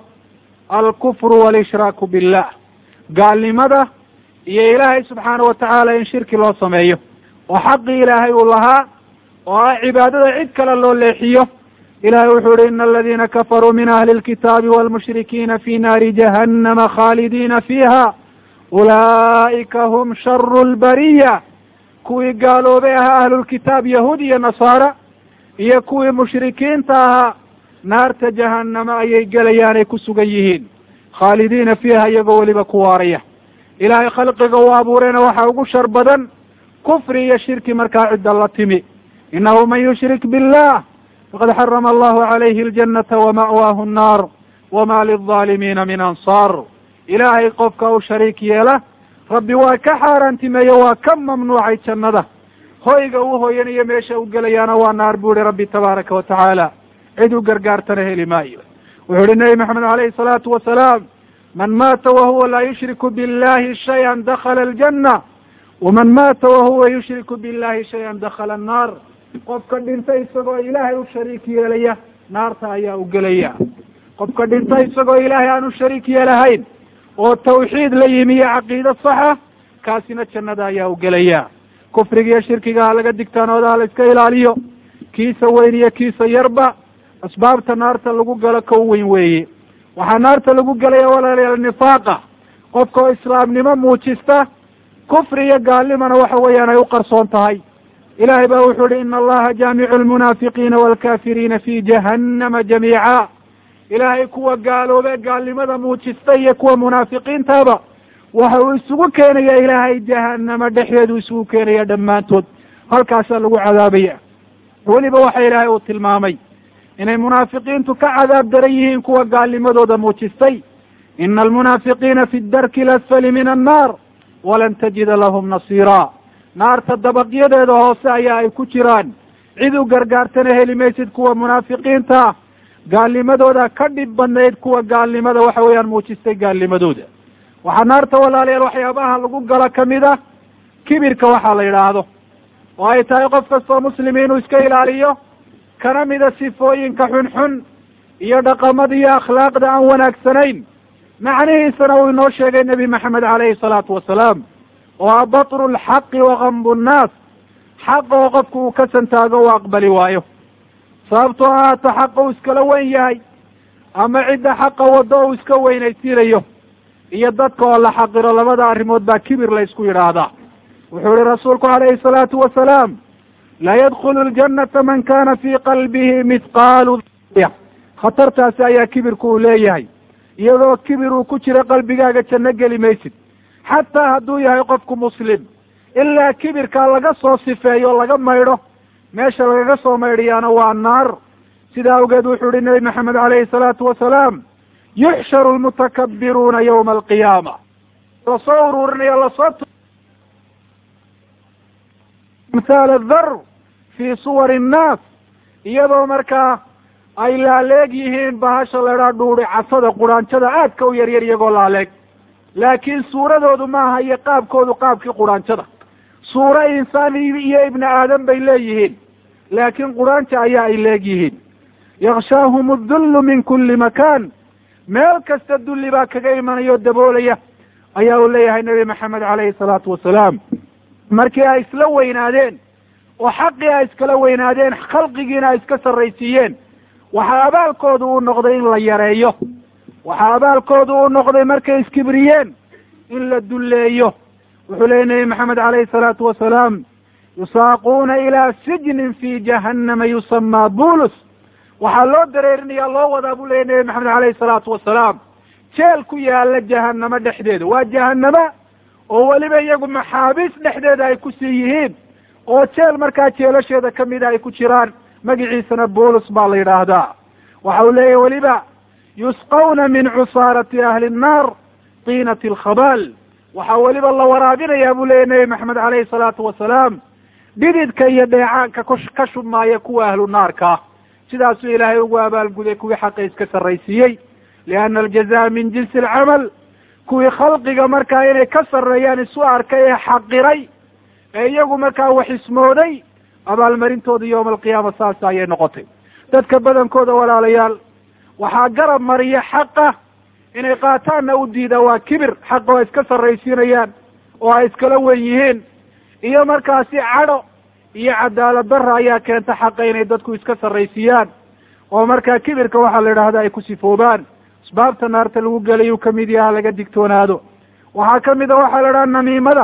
alkufru walishraaku billah gaalnimada iyo ilaahay subxaana watacaala in shirki loo sameeyo oo xaqii ilaahay uu lahaa oo ah cibaadada cid kale loo leexiyo ilahay wuxuu yihi ina aladina kafaruu min ahli lkitaabi walmushrikiina fi naari jahannama khaalidiina fiiha ulaa'ika hum sharu lbariya kuwii gaaloobay ahaa ahlulkitaab yahuud iyo nasaara iyo kuwii mushrikiinta ahaa naarta jahannama ayay gelayaan ay ku sugan yihiin khaalidiina fiiha iyagoo weliba ku waaraya ilaahay khalqiga uu abuurayna waxaa ugu shar badan kufri iyo shirki markaa cidda la timi inahu man yushrik billah faqad xarama allahu calayhi aljanata wama'waahu nnaar wama lilظaalimiina min ansaar ilaahay qofka u shariik yeela rabbi waa ka xaaraantimeeye waa ka mamnuucay jannada hoyga uu hoyanayo meesha u gelayaana waa naar bu ihi rabbi tabaaraka wa tacaala cid u gargaartana heli maayo wuxuu uhi nebi maxamed alayhi salaatu wasalaam man maata wahuwa laa yushriku billahi shayan dakala aljanna waman maata wahuwa yushriku billahi shayan dakala annaar qofka dhinta isagoo ilaahay u shariik yeelaya naarta ayaa u gelaya qofka dhinta isagoo ilaahay aan u shariik yeelahayn oo tawxiid la yimi iyo caqiide saxa kaasina jannada ayaa u gelaya kufriga iyo shirkiga ha laga digtaanooda ha la iska ilaaliyo kiisa weyn iyo kiisa yarba asbaabta naarta lagu galo ka u weyn weeye waxaa naarta lagu gelaya walaalayaal nifaaqa qofka oo islaamnimo muujista kufri iyo gaalnimana waxa weeyaan ay u qarsoon tahay ilahay ba wuxuu uhi ina allaha jaamicu almunaafiqiina waalkafiriina fi jahannama jamiica ilaahay kuwa gaaloobe gaalnimada muujista iyo kuwa munaafiqiintaba waxa uu isugu keenaya ilaahay jahanama dhexdeedu isugu keenaya dhammaantood halkaasaa lagu cadaabaya weliba waxa ilaahay uu tilmaamay inay munaafiqiintu ka cadaab daran yihiin kuwa gaalnimadooda muujistay ina almunaafiqiina fi darki lasfali min annaar walan tajida lahum nasiira naarta dabaqyadeeda hoose ayaa ay ku jiraan cid u gargaartana heli maysid kuwa munaafiqiinta gaalnimadooda ka dhib badnayd kuwa gaalnimada waxa weeyaan muujistay gaalnimadooda waxaa naarta walaalayaal waxyaabaha lagu galo kamid ah kibirka waxaa la yidhaahdo oo ay tahay qof kastoo muslimi inuu iska ilaaliyo kana mida sifooyinka xunxun iyo dhaqamada iyo akhlaaqda aan wanaagsanayn macnihiisana uu inoo sheegay nebi maxamed caleyhi salaatu wasalaam oo a batru lxaqi wakambu nnaas xaqa oo qofku uu ka santaago u aqbali waayo sababtoo ahaata xaqa uu iskala weyn yahay ama cidda xaqa waddo uu iska weynaysiinayo iyo dadka oo la xaqiro labada arrimood baa kibir la ysku yidhaahdaa wuxuu ihi rasuulku calayhi salaatu wasalaam laa yadkhulu ljannata man kana fii qalbihi mithqaalu khatartaasi ayaa kibirku uu leeyahay iyadoo kibir uu ku jiro qalbigaaga janno geli maysid xataa hadduu yahay qofku muslim ilaa kibirkaa laga soo sifeeyo laga maydho meesha lagaga soo maydhiyaana waa naar sida awgeed wuxuu ihi nebi maxamed caleyhi salaatu wasalaam yuxsharu lmutakabiruuna yawma alqiyaama lasoo uruurinayo lasoo amhaal adar fii suwari innaas iyadoo markaa ay laaleeg yihiin bahasha laydhaa dhuuri casada quraanjada aadka u yaryar iyagoo laaleeg laakiin suuradoodu maaha iyo qaabkoodu qaabkii quraanjada suuro insaan iyo ibni aadam bay leeyihiin laakiin quraanja ayaa ay leeg yihiin yakshaahum adullu min kulli makaan meel kasta dulli baa kaga imanaya o daboolaya ayaa uu leeyahay nebi maxamed caleyhi salaatu wasalaam markii ay isla weynaadeen oo xaqii ay iskala weynaadeen khalqigiina ay iska sarraysiiyeen waxaa abaalkoodu uu noqday in la yareeyo waxaa abaalkoodu uu noqday markay iskibriyeen in la dulleeyo wuxuu leeyay nebi maxamed caleyhi salaatu wasalaam yusaaquuna ilaa sijnin fi jahannama yusamaa bulus waxaa loo dareerinaya loo wadaa buu leeyay nebi maxamed caleyhi salaatu wasalaam jeel ku yaala jahanamo dhexdeeda waa jahanama oo weliba iyagu maxaabiis dhexdeeda ay ku sii yihiin oo jeel markaa jeelasheeda kamida ay ku jiraan magiciisana bulus baa la yidhaahdaa waxa uu leeyahy weliba yusqawna min cusaarati ahli nnaar tiinati alkhabaal waxaa weliba la waraabinayaa buu leeyahy nebi maxamed caleyhi salaatu wasalaam dhididka iyo dheecaanka ka shubmaaya kuwa ahlu naarka sidaasuu ilaahay ugu abaalguday kuwii xaqa iska sarraysiiyey lianna aljazaa min jinsi alcamal kuwii khalqiga markaa inay ka sarreeyaan isu arkay ee xaqiray ee iyagu markaa wax ismooday abaalmarintooda yowma alqiyaama saas ayay noqotay dadka badankooda walaalayaal waxaa garab mariya xaqa inay qaataanna u diidaa waa kibir xaqa oo ay iska sarraysiinayaan oo ay iskala wen yihiin iyo markaasi cadho iyo cadaalad darra ayaa keenta xaqa inay dadku iska sarraysiiyaan oo markaa kibirka waxaa la idhahda ay ku sifoobaan asbaabta naarta lagu gelayuu kamid yaha laga digtoonaado waxaa kamid a waxaa la idhaha namiimada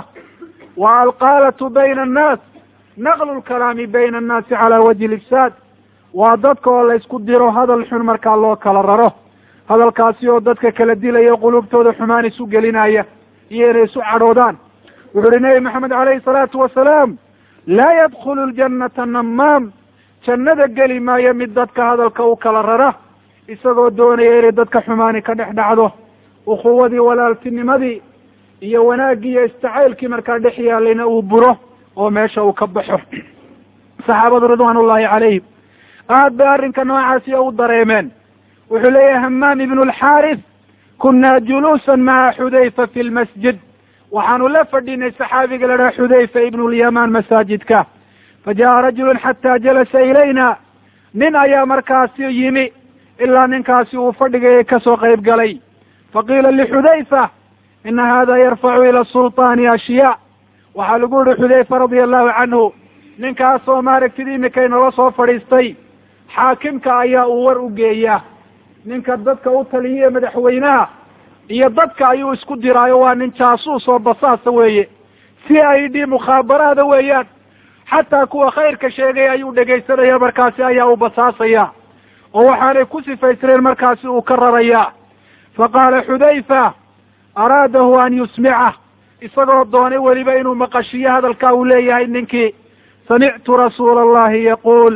wa alqaalatu bayna annaas naqlu lkalaami bayna annaasi calaa wajhi lifsaad waa dadka oo la isku diro hadal xun markaa loo kala raro hadalkaasi oo dadka kala dilaya qulubtooda xumaan isu gelinaya iyo inay isu cadhoodaan wuxuu uhi nebi maxamed caleyhi salaatu wasalaam laa yadkhulu ljannata namaam jannada geli maayo mid dadka hadalka u kala rara isagoo doonaya inay dadka xumaani ka dhex dhacdo ukhuwadii walaaltinimadii iyo wanaaggii iyo istacaylkii markaa dhex yaalayna uu buro oo meesha uu ka baxo saxaabadu ridwaan ullahi calayhim aad bay arrinka noocaasi u dareemeen wuxuu leeyahay hamaam ibnu alxaaris kunaa juluusan maca xudayfa fi lmasjid waxaanu la fadhinay saxaabiga la dhaha xudayfa ibnu lyamaan masaajidka fa ja'a rajulun xataa jalasa ilayna nin ayaa markaasi yimi ilaa ninkaasi uu fadhigaya kasoo qayb galay faqiila lixudayfa ina hada yarfacu ila sulطaani ashyaa waxaa lagu yihi xudayfa radia allahu canhu ninkaasoo maaragtid imika inala soo fadhiistay xaakimka ayaa uu war u geeyaa ninka dadka u taliya madaxweynaha iyo dadka ayuu isku diraayo waa nin jaasuus oo basaasa weeye si ay dhi mukhaabaraada weeyaan xataa kuwa khayrka sheegay ayuu dhegaysanaya markaasi ayaa uu basaasaya oo waxaanay ku sifaysneen markaasi uu ka rarayaa fa qaala xudayfa araadahu an yusmicah isagoo doonay weliba inuu maqashiyo hadalkaa uu leeyahay ninkii samictu rasuula allahi yaquul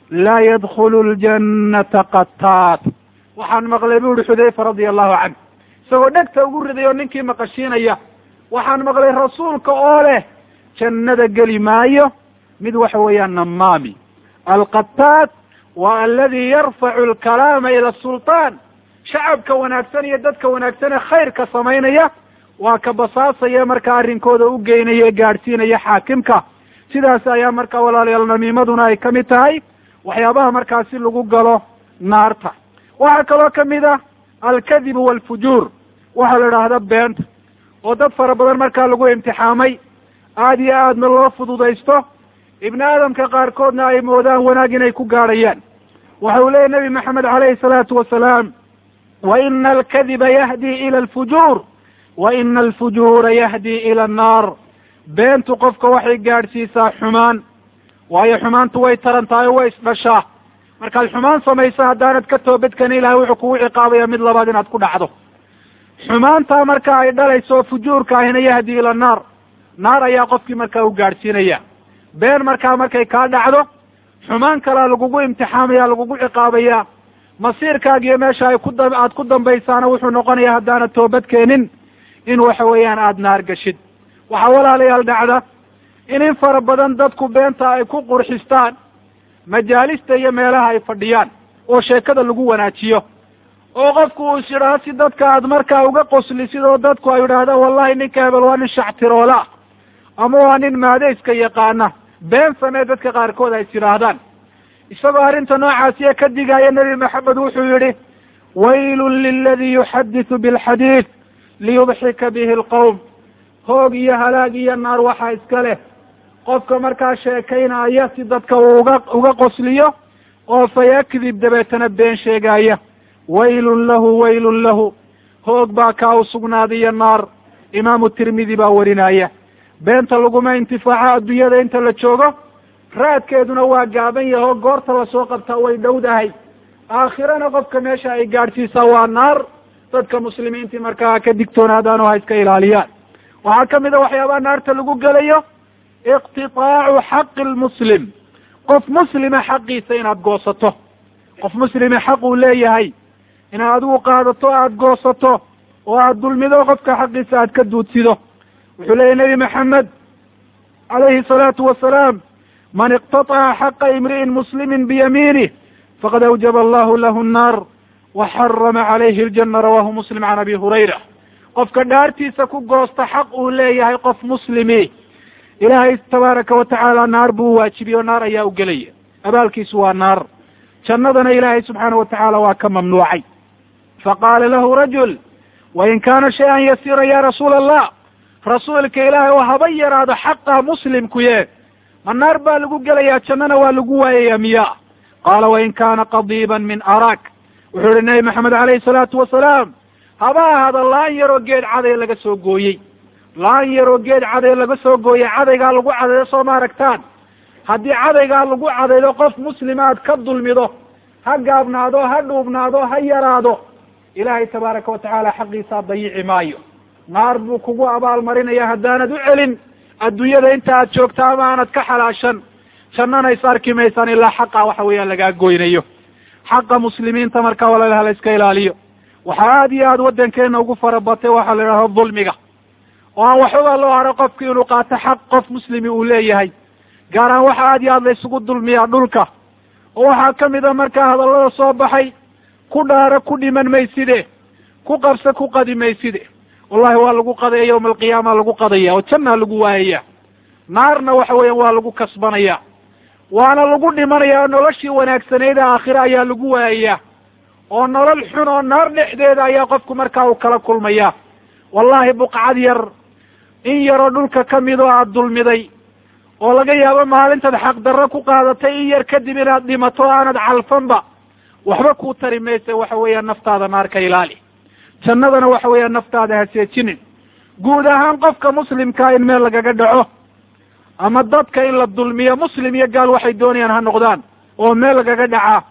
laa yadkhulu ljannata qataat waxaan maqlay bu uhi xudayfa radia allahu canh isagoo dhegta ugu riday oo ninkii maqashiinaya waxaan maqlay rasuulka oo leh jannada geli maayo mid waxa weeyaan namaami alqataat wa aladi yarfacu alkalaama ila sultaan shacabka wanaagsan iyo dadka wanaagsan ee khayrka samaynaya waa ka basaasaya markaa arrinkooda u geynaya ee gaadhsiinaya xaakimka sidaas ayaa markaa walaalayaal namiimaduna ay kamid tahay waxyaabaha markaasi lagu galo naarta waxaa kaloo kamid ah alkadibu walfujuur waxaa la idhaahda beenta oo dad fara badan markaa lagu imtixaamay aada iyo aadna loo fududaysto ibni aadamka qaarkoodna ay moodaan wanaag inay ku gaadhayaan waxa uu leeyahy nabi maxamed calayhi salaatu wasalaam wa ina alkadiba yahdi ila alfujuur wa ina alfujuura yahdi ila annaar beentu qofka waxay gaadhsiisaa xumaan waayo xumaantu way taran tahay o way isdhashaa markaad xumaan samaysa haddaanad ka toobadkani ilahay wuxuu kugu ciqaabaya mid labaad inaad ku dhacdo xumaantaa marka ay dhalayso fujuurka ahina yahdi ila annaar naar ayaa qofkii markaa u gaadhsiinaya been markaa markay kaa dhacdo xumaan kalea lagugu imtixaamaya lagugu ciqaabaya masiirkaaga iyo meesha ay ku da aad ku dambaysaana wuxuu noqonaya haddaanad toobad keenin in waxa weeyaan aada naar gashid waxaa walaalayaal dhacda in in fara badan dadku beenta ay ku qurxistaan majaalista iyo meelaha ay fadhiyaan oo sheekada lagu wanaajiyo oo qofku uu is yidhaaho si dadka aad markaa uga qoslisid oo dadku ay yidhaahdaan wallahi ninka hebel waa nin shactiroola ama waa nin maadayska yaqaana been samee dadka qaarkood ay is yidhaahdaan isagoo arrinta noocaasiya ka digaya nebi maxamed wuxuu yihi waylun liladi yuxadisu bilxadiid liyudxika bihi alqawm hoog iyo halaag iyo naar waxaa iska leh qofka markaa sheekaynaya si dadka uu uga uga qosliyo oo fayakdib dabeetana been sheegaya waylun lahu waylun lahu hoog baa kaa u sugnaadiyo naar imaamu tirmidi baa warinaya beenta laguma intifaaco adduunyada inta la joogo raadkeeduna waa gaaban yahay oo goorta lasoo qabtaa way dhowdahay aakhirana qofka meesha ay gaadhsiisaa waa naar dadka muslimiintii markaa ka digtoonaadaan oo ha iska ilaaliyaan waxaa kamid a waxyaabaha naarta lagu gelayo iqtitaacu xaqi lmuslim qof muslima xaqiisa inaad goosato qof muslima xaq uu leeyahay inaad adigu qaadato aada goosato oo aada dulmido qofka xaqiisa aad ka duudsido wuxuu leeyahy nebi maxamed calayhi salaatu wasalaam man iqtataca xaqa imri'in muslimin biyamiinih faqad awjaba allahu lahu nnaar wa xarama calayhi aljana rawahu muslim can abi hurayra qofka dhaartiisa ku goosta xaq uu leeyahay qof muslimi ilaahay tabaaraka watacaala naar buu waajibiye o naar ayaa u gelaya abaalkiisu waa naar jannadana ilaahay subxaana watacaala waa ka mamnuucay faqaala lahu rajul wain kaana shay-an yasiira ya rasuula allah rasuulka ilaahay oo haba yaraado xaqa muslimkuye ma naar baa lagu gelayaa jannana waa lagu waayaya miya qaala wain kaana qadiiban min arak wuxuu yihi nabi maxamed alayhi salaatu wasalaam haba ahaada laan yaroo geed caday laga soo gooyey laan yaroo geed caday laga soo gooyey cadaygaa lagu cadaydo soo ma aragtaan haddii cadaygaa lagu cadaydo qof muslima aad ka dulmido ha gaabnaado ha dhuubnaado ha yaraado ilaahay tabaaraka watacaala xaqiisaa dayici maayo naar buu kugu abaalmarinaya haddaanad u celin adduunyada inta aad joogto ama aanad ka xalaashan jannana is arki maysaan ilaa xaqa waxa weeyaan lagaa goynayo xaqa muslimiinta markaa walaalaha la iska ilaaliyo waxaa aada iyo aada waddankeena ugu farabatay waxaa la idhahda dulmiga oo aan waxbaba loo haro qofki inuu qaato xaq qof muslimi uu leeyahay gaar ahaan waxa aada iyo aad la isugu dulmiyaa dhulka oo waxaa kamid a markaa hadallada soo baxay ku dhaaro ku dhiman mayside ku qabse ku qadi mayside wallahi waa lagu qadaya yawma alqiyaama lagu qadaya oo jannaa lagu waayaya naarna waxa weeyaan waa lagu kasbanaya waana lagu dhimanaya oo noloshii wanaagsaneyd aakhire ayaa lagu waayaya oo nolol xun oo naar dhexdeeda ayaa qofku markaa uu kala kulmaya wallahi buqcad yar in yaroo dhulka kamid oo aada dulmiday oo laga yaabo maalintaad xaqdarro ku qaadatay in yar kadib inaad dhimato o aanad calfanba waxba kuu tari maysa waxa weeyaan naftaada naar ka ilaali jannadana waxa weeyaan naftaada haseejinin guud ahaan qofka muslimkaa in meel lagaga dhaco ama dadka in la dulmiyo muslim iyo gaal waxay doonayaan ha noqdaan oo meel lagaga dhacaa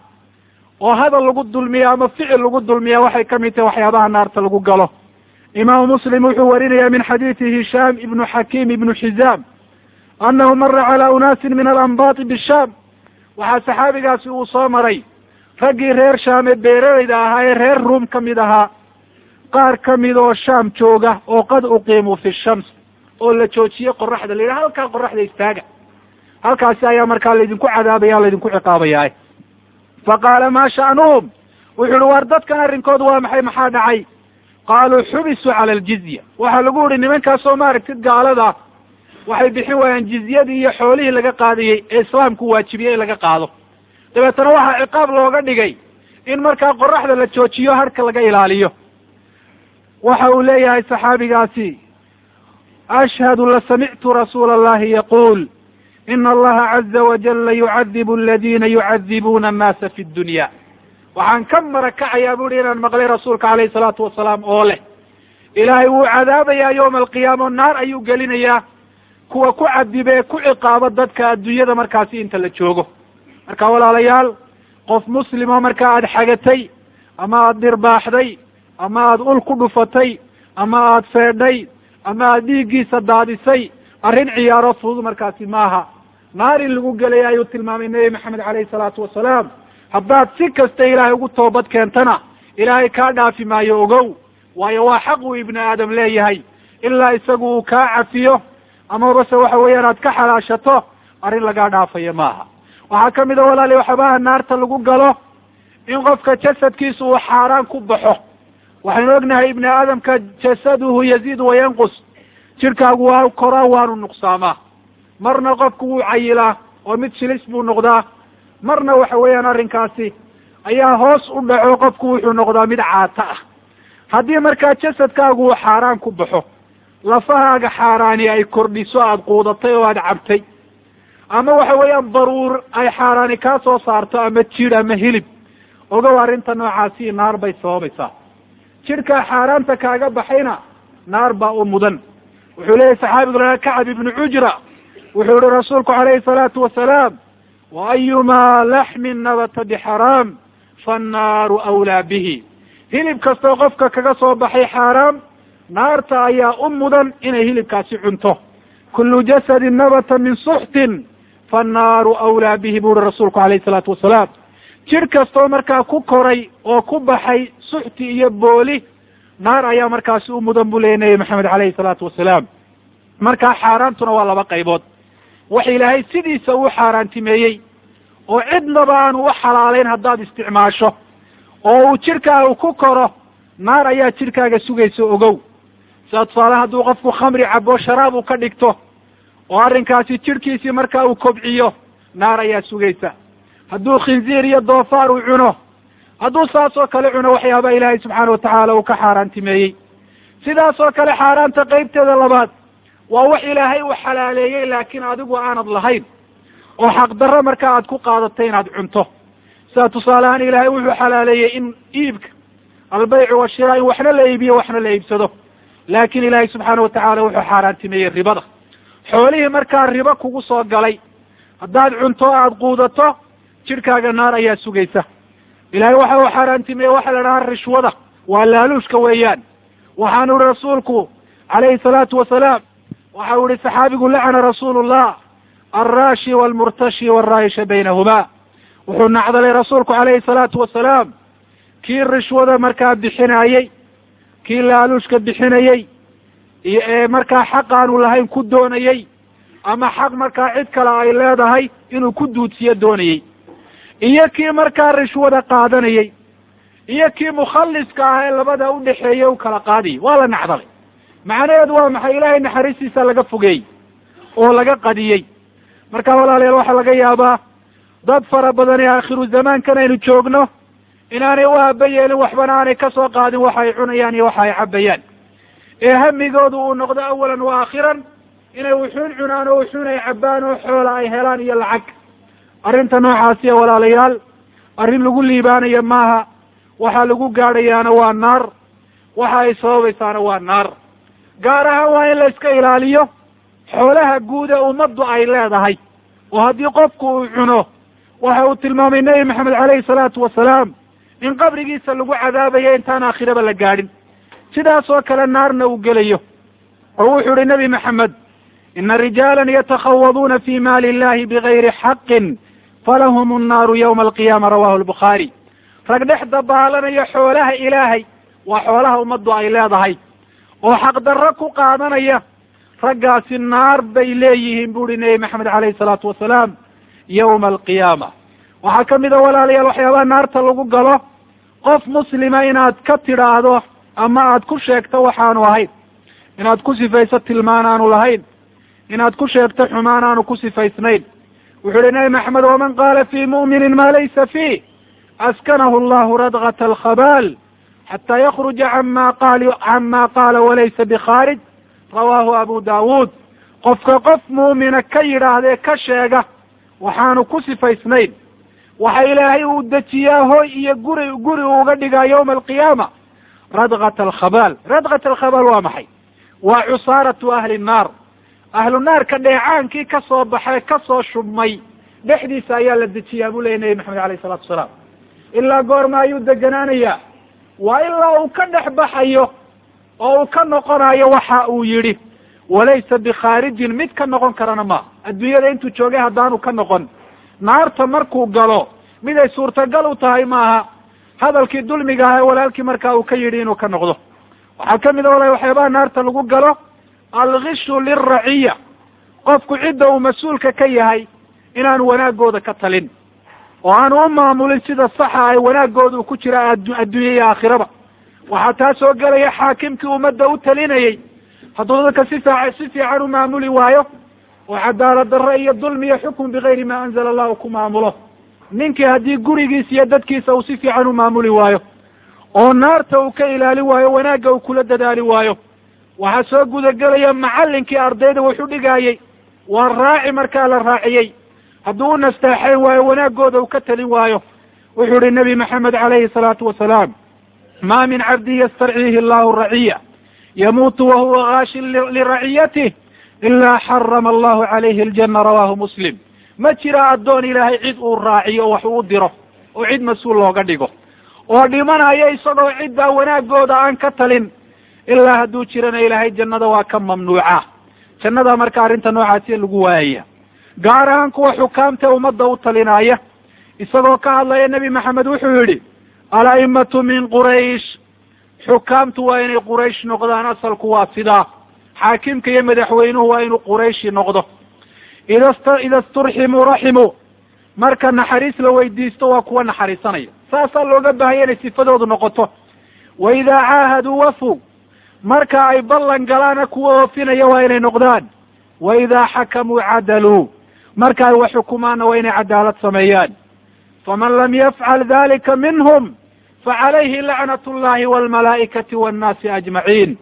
oo hadal lagu dulmiya ama ficil lagu dulmiya waxay kamid tahay waxyaabaha naarta lagu galo imaamu muslim wuxuu warinaya min xadiidi hishaam ibnu xakiim ibnu xizaam anahu mara cala unaasin min alanbaati bishaam waxaa saxaabigaasi uu soo maray raggii reer shaame beeralayda ahaa ee reer ruum ka mid ahaa qaar ka mid oo shaam jooga oo qad uqiimuu fi shams oo la joojiyey qoraxda la yidhaha halkaa qoraxda istaaga halkaasi ayaa markaa laydinku cadaabaya laydinku ciqaabayaa fa qaala maa sha'nuhum wuxu uhi waar dadkan arrinkoodu waa maxay maxaa dhacay qaaluu xubisuu cala aljizya waxaa lagu yihi nimankaasoo maaragtid gaalada waxay bixin waayaan jizyadii iyo xoolihii laga qaadayey ee islaamku waajibiyey in laga qaado dabeetana waxaa ciqaab looga dhigay in markaa qoraxda la joojiyo harka laga ilaaliyo waxa uu leeyahay saxaabigaasi ashhadu lasamictu rasuula allahi yaquul ina allaha caza wajala yucadibu aladina yucadibuuna annaasa fi dunya waxaan ka marakacayaa bu uhi inaan maqlay rasuulka calayhi salaatu wasalaam oo leh ilaahay wuu cadaabayaa yowma alqiyaama o naar ayuu gelinayaa kuwa ku cadibee ku ciqaabo dadka adduunyada markaasi inta la joogo marka walaalayaal qof muslimo marka aada xagatay ama aada dhirbaaxday ama aada ul ku dhufatay ama aada feedhay ama aada dhiiggiisa daadisay arrin ciyaaro fudud markaasi maaha naar in lagu gelaya ayuu tilmaamay nebi maxamed caleyhi salaatu wasalaam haddaad si kasta ilaahay ugu toobad keentana ilaahay kaa dhaafi maayo ogow waayo waa xaq uu ibni aadam leeyahay ilaa isagu uu kaa cafiyo amabase waxa weeyaan aad ka xalaashato arrin lagaa dhaafayo maaha waxaa kamid a walaali waxabaha naarta lagu galo in qofka jasadkiisa uu xaaraan ku baxo waxaynu ognahay ibni aadamka jasaduhu yaziid wayanqus jidhkaagu waa koraa waanu nuqsaamaa marna qofku wuu cayilaa oo mid shilis buu noqdaa marna waxa weeyaan arrinkaasi ayaa hoos u dhaco qofku wuxuu noqdaa mid caata ah haddii markaa jasadkaagu uu xaaraan ku baxo lafahaaga xaaraani ay kordhiso aada quudatay oo aada cabtay ama waxa weeyaan baruur ay xaaraani kaa soo saarto ama jidh ama hilib ogow arrinta noocaasi naar bay sababaysaa jidhkaa xaaraanta kaaga baxayna naar baa u mudan wuxuu leeyahy saxaabigu lahaa kacab ibnu cujra wuxuu yihi rasuulku calayhi salaatu wasalaam wa ayumaa laxmin nabata bixaraam fannaaru awlaa bihi hilib kastoo qofka kaga soo baxay xaaraam naarta ayaa u mudan inay hilibkaasi cunto kullu jasadin nabata min suxtin fannaaru awlaa bihi bu uhi rasuulku calayhi salaatu wasalaam jidh kastoo markaa ku koray oo ku baxay suxti iyo booli naar ayaa markaasi u mudan buu leeyay nebi maxamed calayhi salaatu wasalaam markaa xaaraantuna waa laba qaybood wax ilaahay sidiisa uu xaaraantimeeyey oo cidnaba aanu u xalaaleyn haddaad isticmaasho oo uu jidhkaaga ku koro naar ayaa jidhkaaga sugaysa ogow sida tusaale hadduu qofku khamri cabo sharaab uu ka dhigto oo arrinkaasi jidhkiisii markaa uu kobciyo naar ayaa sugaysa hadduu khinziir iyo doofaar uu cuno hadduu saas oo kale cuno waxyaaba ilaahay subxaana watacaala uu ka xaaraantimeeyey sidaas oo kale xaaraanta qeybteeda labaad waa wax ilaahay uu xalaaleeyey laakiin adigu aanad lahayn oo xaqdarro markaa aad ku qaadatay inaad cunto sida tusaale ahaan ilaahay wuxuu xalaaleeyey in iibka albaycu washiraa in waxna la iibiyo waxna la iibsado laakiin ilaahay subxaana watacaala wuxuu xaaraantimeeyey ribada xoolihii markaa ribo kugu soo galay haddaad cunto aada quudato jidhkaaga naar ayaa sugaysa ilahay waxa uu xaaraantimeeyey waxa la dhahaa rishwada waa laaluushka weeyaan waxaanu ihi rasuulku calayhi salaatu wasalaam waxa uu ihi saxaabigu lacana rasuulu llah alraashi walmurtashi walraayisha baynahuma wuxuu nacdalay rasuulku calayhi salaatu wasalaam kii rishwada markaa bixinayey kii laaluushka bixinayey iyo ee markaa xaq aanu lahayn ku doonayey ama xaq markaa cid kale ay leedahay inuu ku duudsiyo doonayey iyo kii markaa rishwada qaadanayey iyo kii mukhaliska ah ee labada udhexeeyey u kala qaadayay waa la nacdalay macnaheedu waa maxay ilaahay naxariistiisa laga fogeeyey oo laga qadiyey marka walaalayaal waxaa laga yaabaa dad fara badan ee aakhiru zamaankan aynu joogno inaanay u aaba yeelin waxbana aanay kasoo qaadin waxa ay cunayaan iyo waxa ay cabayaan ee hamigoodu uu noqdo awalan wa aakhiran inay wuxuun cunaan oo wuxuun ay cabaan oo xoola ay helaan iyo lacag arrinta noocaasiya walaalayaal arrin lagu liibaanayo maaha waxa lagu gaadhayaana waa naar waxa ay sababaysaana waa naar gaar ahaan waa in la iska ilaaliyo xoolaha guud ee ummaddu ay leedahay oo haddii qofku uu cuno waxa uu tilmaamay nebi maxamed caleyhi salaatu wasalaam in qabrigiisa lagu cadaabayo intaan aakhiraba la gaadhin sidaas oo kale naarna uu gelayo oo wuxuu ihi nebi maxamed ina rijaalan yatakhawaduuna fi maali illahi bigayri xaqin falahum annaaru yawma alqiyaama rawahu albukhaari rag dhex dabaalanaya xoolaha ilaahay waa xoolaha ummaddu ay leedahay oo xaqdarro ku qaadanaya raggaasi naar bay leeyihiin bu uhi nebi maxamed caleyhi salaatu wasalaam yawma alqiyaama waxaa ka mid a walaalayaal waxyaabaha naarta lagu galo qof muslima inaad ka tidhaahdo ama aad ku sheegto waxaanu ahayn inaad ku sifayso tilmaan aanu lahayn inaad ku sheegto xumaan aanu ku sifaysnayn wuxuu uhi nebi maxamed waman qaala fii mu'minin maa laysa fiih askanahu allahu radgat alkhabaal xataa yakruja cama qaal cama qaala walaysa bikhaarij rawaahu abu daawuud qofka qof muumina ka yidhaahdee ka sheega waxaanu ku sifaysnayn waxa ilaahay uu dejiyaa hoy iyo guri guri uu uga dhigaa yawma alqiyaama radgat alkhabaal radgat alkhabaal waa maxay waa cusaaratu ahli nnaar ahlu naarka dheecaankii ka soo baxay ka soo shubmay dhexdiisa ayaa la dejiyaa buu leya nebi maxamed alayh salatu wasalaam ilaa goorma ayuu deganaanayaa waa ilaa uu ka dhex baxayo oo uu ka noqonayo waxa uu yidhi walaysa bikhaarijin mid ka noqon karana ma adduunyada intuu joogay haddaanu ka noqon naarta markuu galo mid ay suurtagal u tahay maaha hadalkii dulmiga aha walaalkii markaa uu ka yidhi inuu ka noqdo waxaa kamid a walahi waxyaabaha naarta lagu galo alkhishu lilraciya qofku cidda uu mas-uulka ka yahay inaanu wanaagooda ka talin oo aanu u maamulin sida saxa ay wanaagooda uu ku jira adduunya iyo aakhiraba waxaa taa soo gelaya xaakimkii ummadda u talinayey hadduu dadka si fiica si fiican u maamuli waayo oo cadaalad darro iyo dulmi iyo xukm bigayri ma anzala allahu ku maamulo ninkii haddii gurigiisa iyo dadkiisa uu si fiican u maamuli waayo oo naarta uu ka ilaalin waayo wanaagga uu kula dadaali waayo waxaa soo gudagelaya macallinkii ardayda wuxu dhigaayey waa raaci markaa la raaciyey hadduu u nastaaxayn waayo wanaagooda uu ka talin waayo wuxuu ihi nebi maxamed calayhi salaatu wasalaam ma min cabdin yastarciihi allahu raciya yamuutu wahuwa gaashin liraciyatih ilaa xarama allahu calayhi aljana rawahu muslim ma jira addoon ilaahay cid uu raaciyo oo wax uu diro oo cid mas-uul looga dhigo oo dhimanaya isagoo ciddaa wanaagooda aan ka talin ilaa hadduu jirana ilaahay jannada waa ka mamnuuca jannada marka arrinta noocaasi lagu waayaya gaar ahaan kuwa xukaamta ummadda u talinaya isagoo ka hadlaya nebi maxamed wuxuu yidhi ala'imatu min quraysh xukaamtu waa inay quraysh noqdaan asalku waa sidaa xaakimka iyo madaxweynuhu waa inuu qurayshi noqdo ida ida sturximuu raximuu marka naxariis la weydiisto waa kuwa naxariisanaya saasaa looga baahaya inay sifadoodu noqoto wa idaa caahaduu wafu marka ay ballan galaana kuwa oofinaya waa inay noqdaan wa idaa xakamuu cadaluu marka ay wax xukumaanna waa inay cadaalad sameeyaan faman lam yafcal dalika minhum facalayhi lacnat llahi walmalaa'ikati wannaasi ajmaciin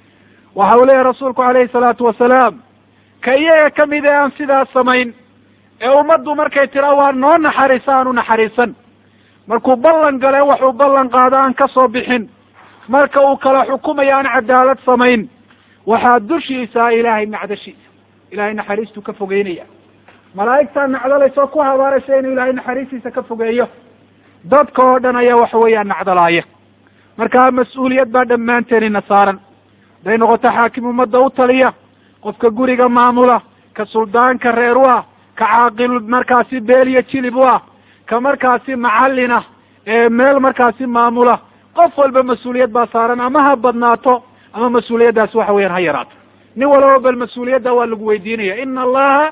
waxa uu leeyahy rasuulku calayhi salaatu wasalaam ka iyaga kamid ee aan sidaas samayn ee ummaddu markay tiraa waa noo naxariisa aanu naxariisan markuu ballan gale waxuu ballan qaado aan ka soo bixin marka uu kala xukumayo aan cadaalad samayn waxaa dushiisa ilaahay nacdashiisa ilahay naxariistuu ka fogeynaya malaa'igtaa nacdalaysa oo ku habaaraysa inuu ilaahay naxariistiisa ka fogeeyo dadka oo dhan ayaa waxa weeyaan nacdalaaya marka mas-uuliyad baa dhammaanteenina saaran haday noqoto xaakim ummadda u taliya qofka guriga maamula ka suldaanka reer u ah ka caaqil markaasi beel iyo jilib u ah ka markaasi macallin ah ee meel markaasi maamula qof walba mas-uuliyad baa saaran ama ha badnaato ama mas-uuliyaddaasi waxa weeyaan ha yaraato nin walaba bal mas-uuliyadda waa lagu weydiinaya ina allaha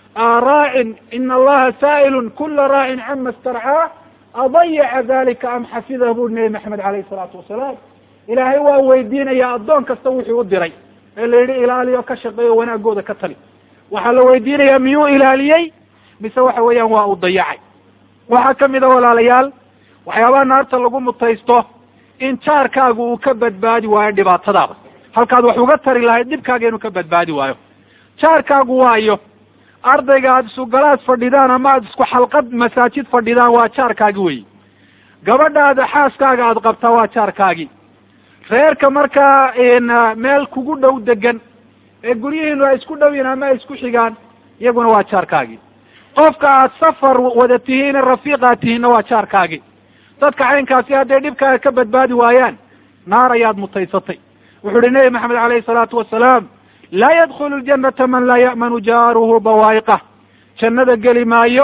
raacin ina allaha saa'ilun kula raacin cama starcaa adayaca dalika am xafidahu buri nebi maxamed alayhi salaatu wasalaam ilaahay waa weydiinaya addoon kasta wuxuu u diray ee la yidhi ilaaliyo ka shaqeeyo wanaagooda ka tali waxaa la weydiinayaa miyuu ilaaliyey mise waxa weeyaan waa uu dayacay waxaa kamid a walaalayaal waxyaabaha naarta lagu mutaysto in jaarkaagu uu ka badbaadi waayo dhibaatadaada halkaad wax uga tari lahayd dhibkaaga inuu ka badbaadi waayo jaarkaagu waayo ardayga aada isugalaad fadhidaan ama aada isku xalqad masaajid fadhidaan waa jaarkaagi wey gabadhaada xaaskaaga aada qabtaa waa jaarkaagi reerka markaa meel kugu dhow degan ee guryihiinu ay isku dhow yihin ama ay isku xigaan iyaguna waa jaarkaagi qofka aad safar wada tihiin rafiiq aad tihiinna waa jaarkaagi dadka caynkaasi hadday dhibkaaga ka badbaadi waayaan naar ayaad mutaysatay wuxuu uhi nebi maxamed alayhi salaatu wasalaam laa yadkhulu ljanata man laa ya'manu jaaruhu bawaa'iqah jannada geli maayo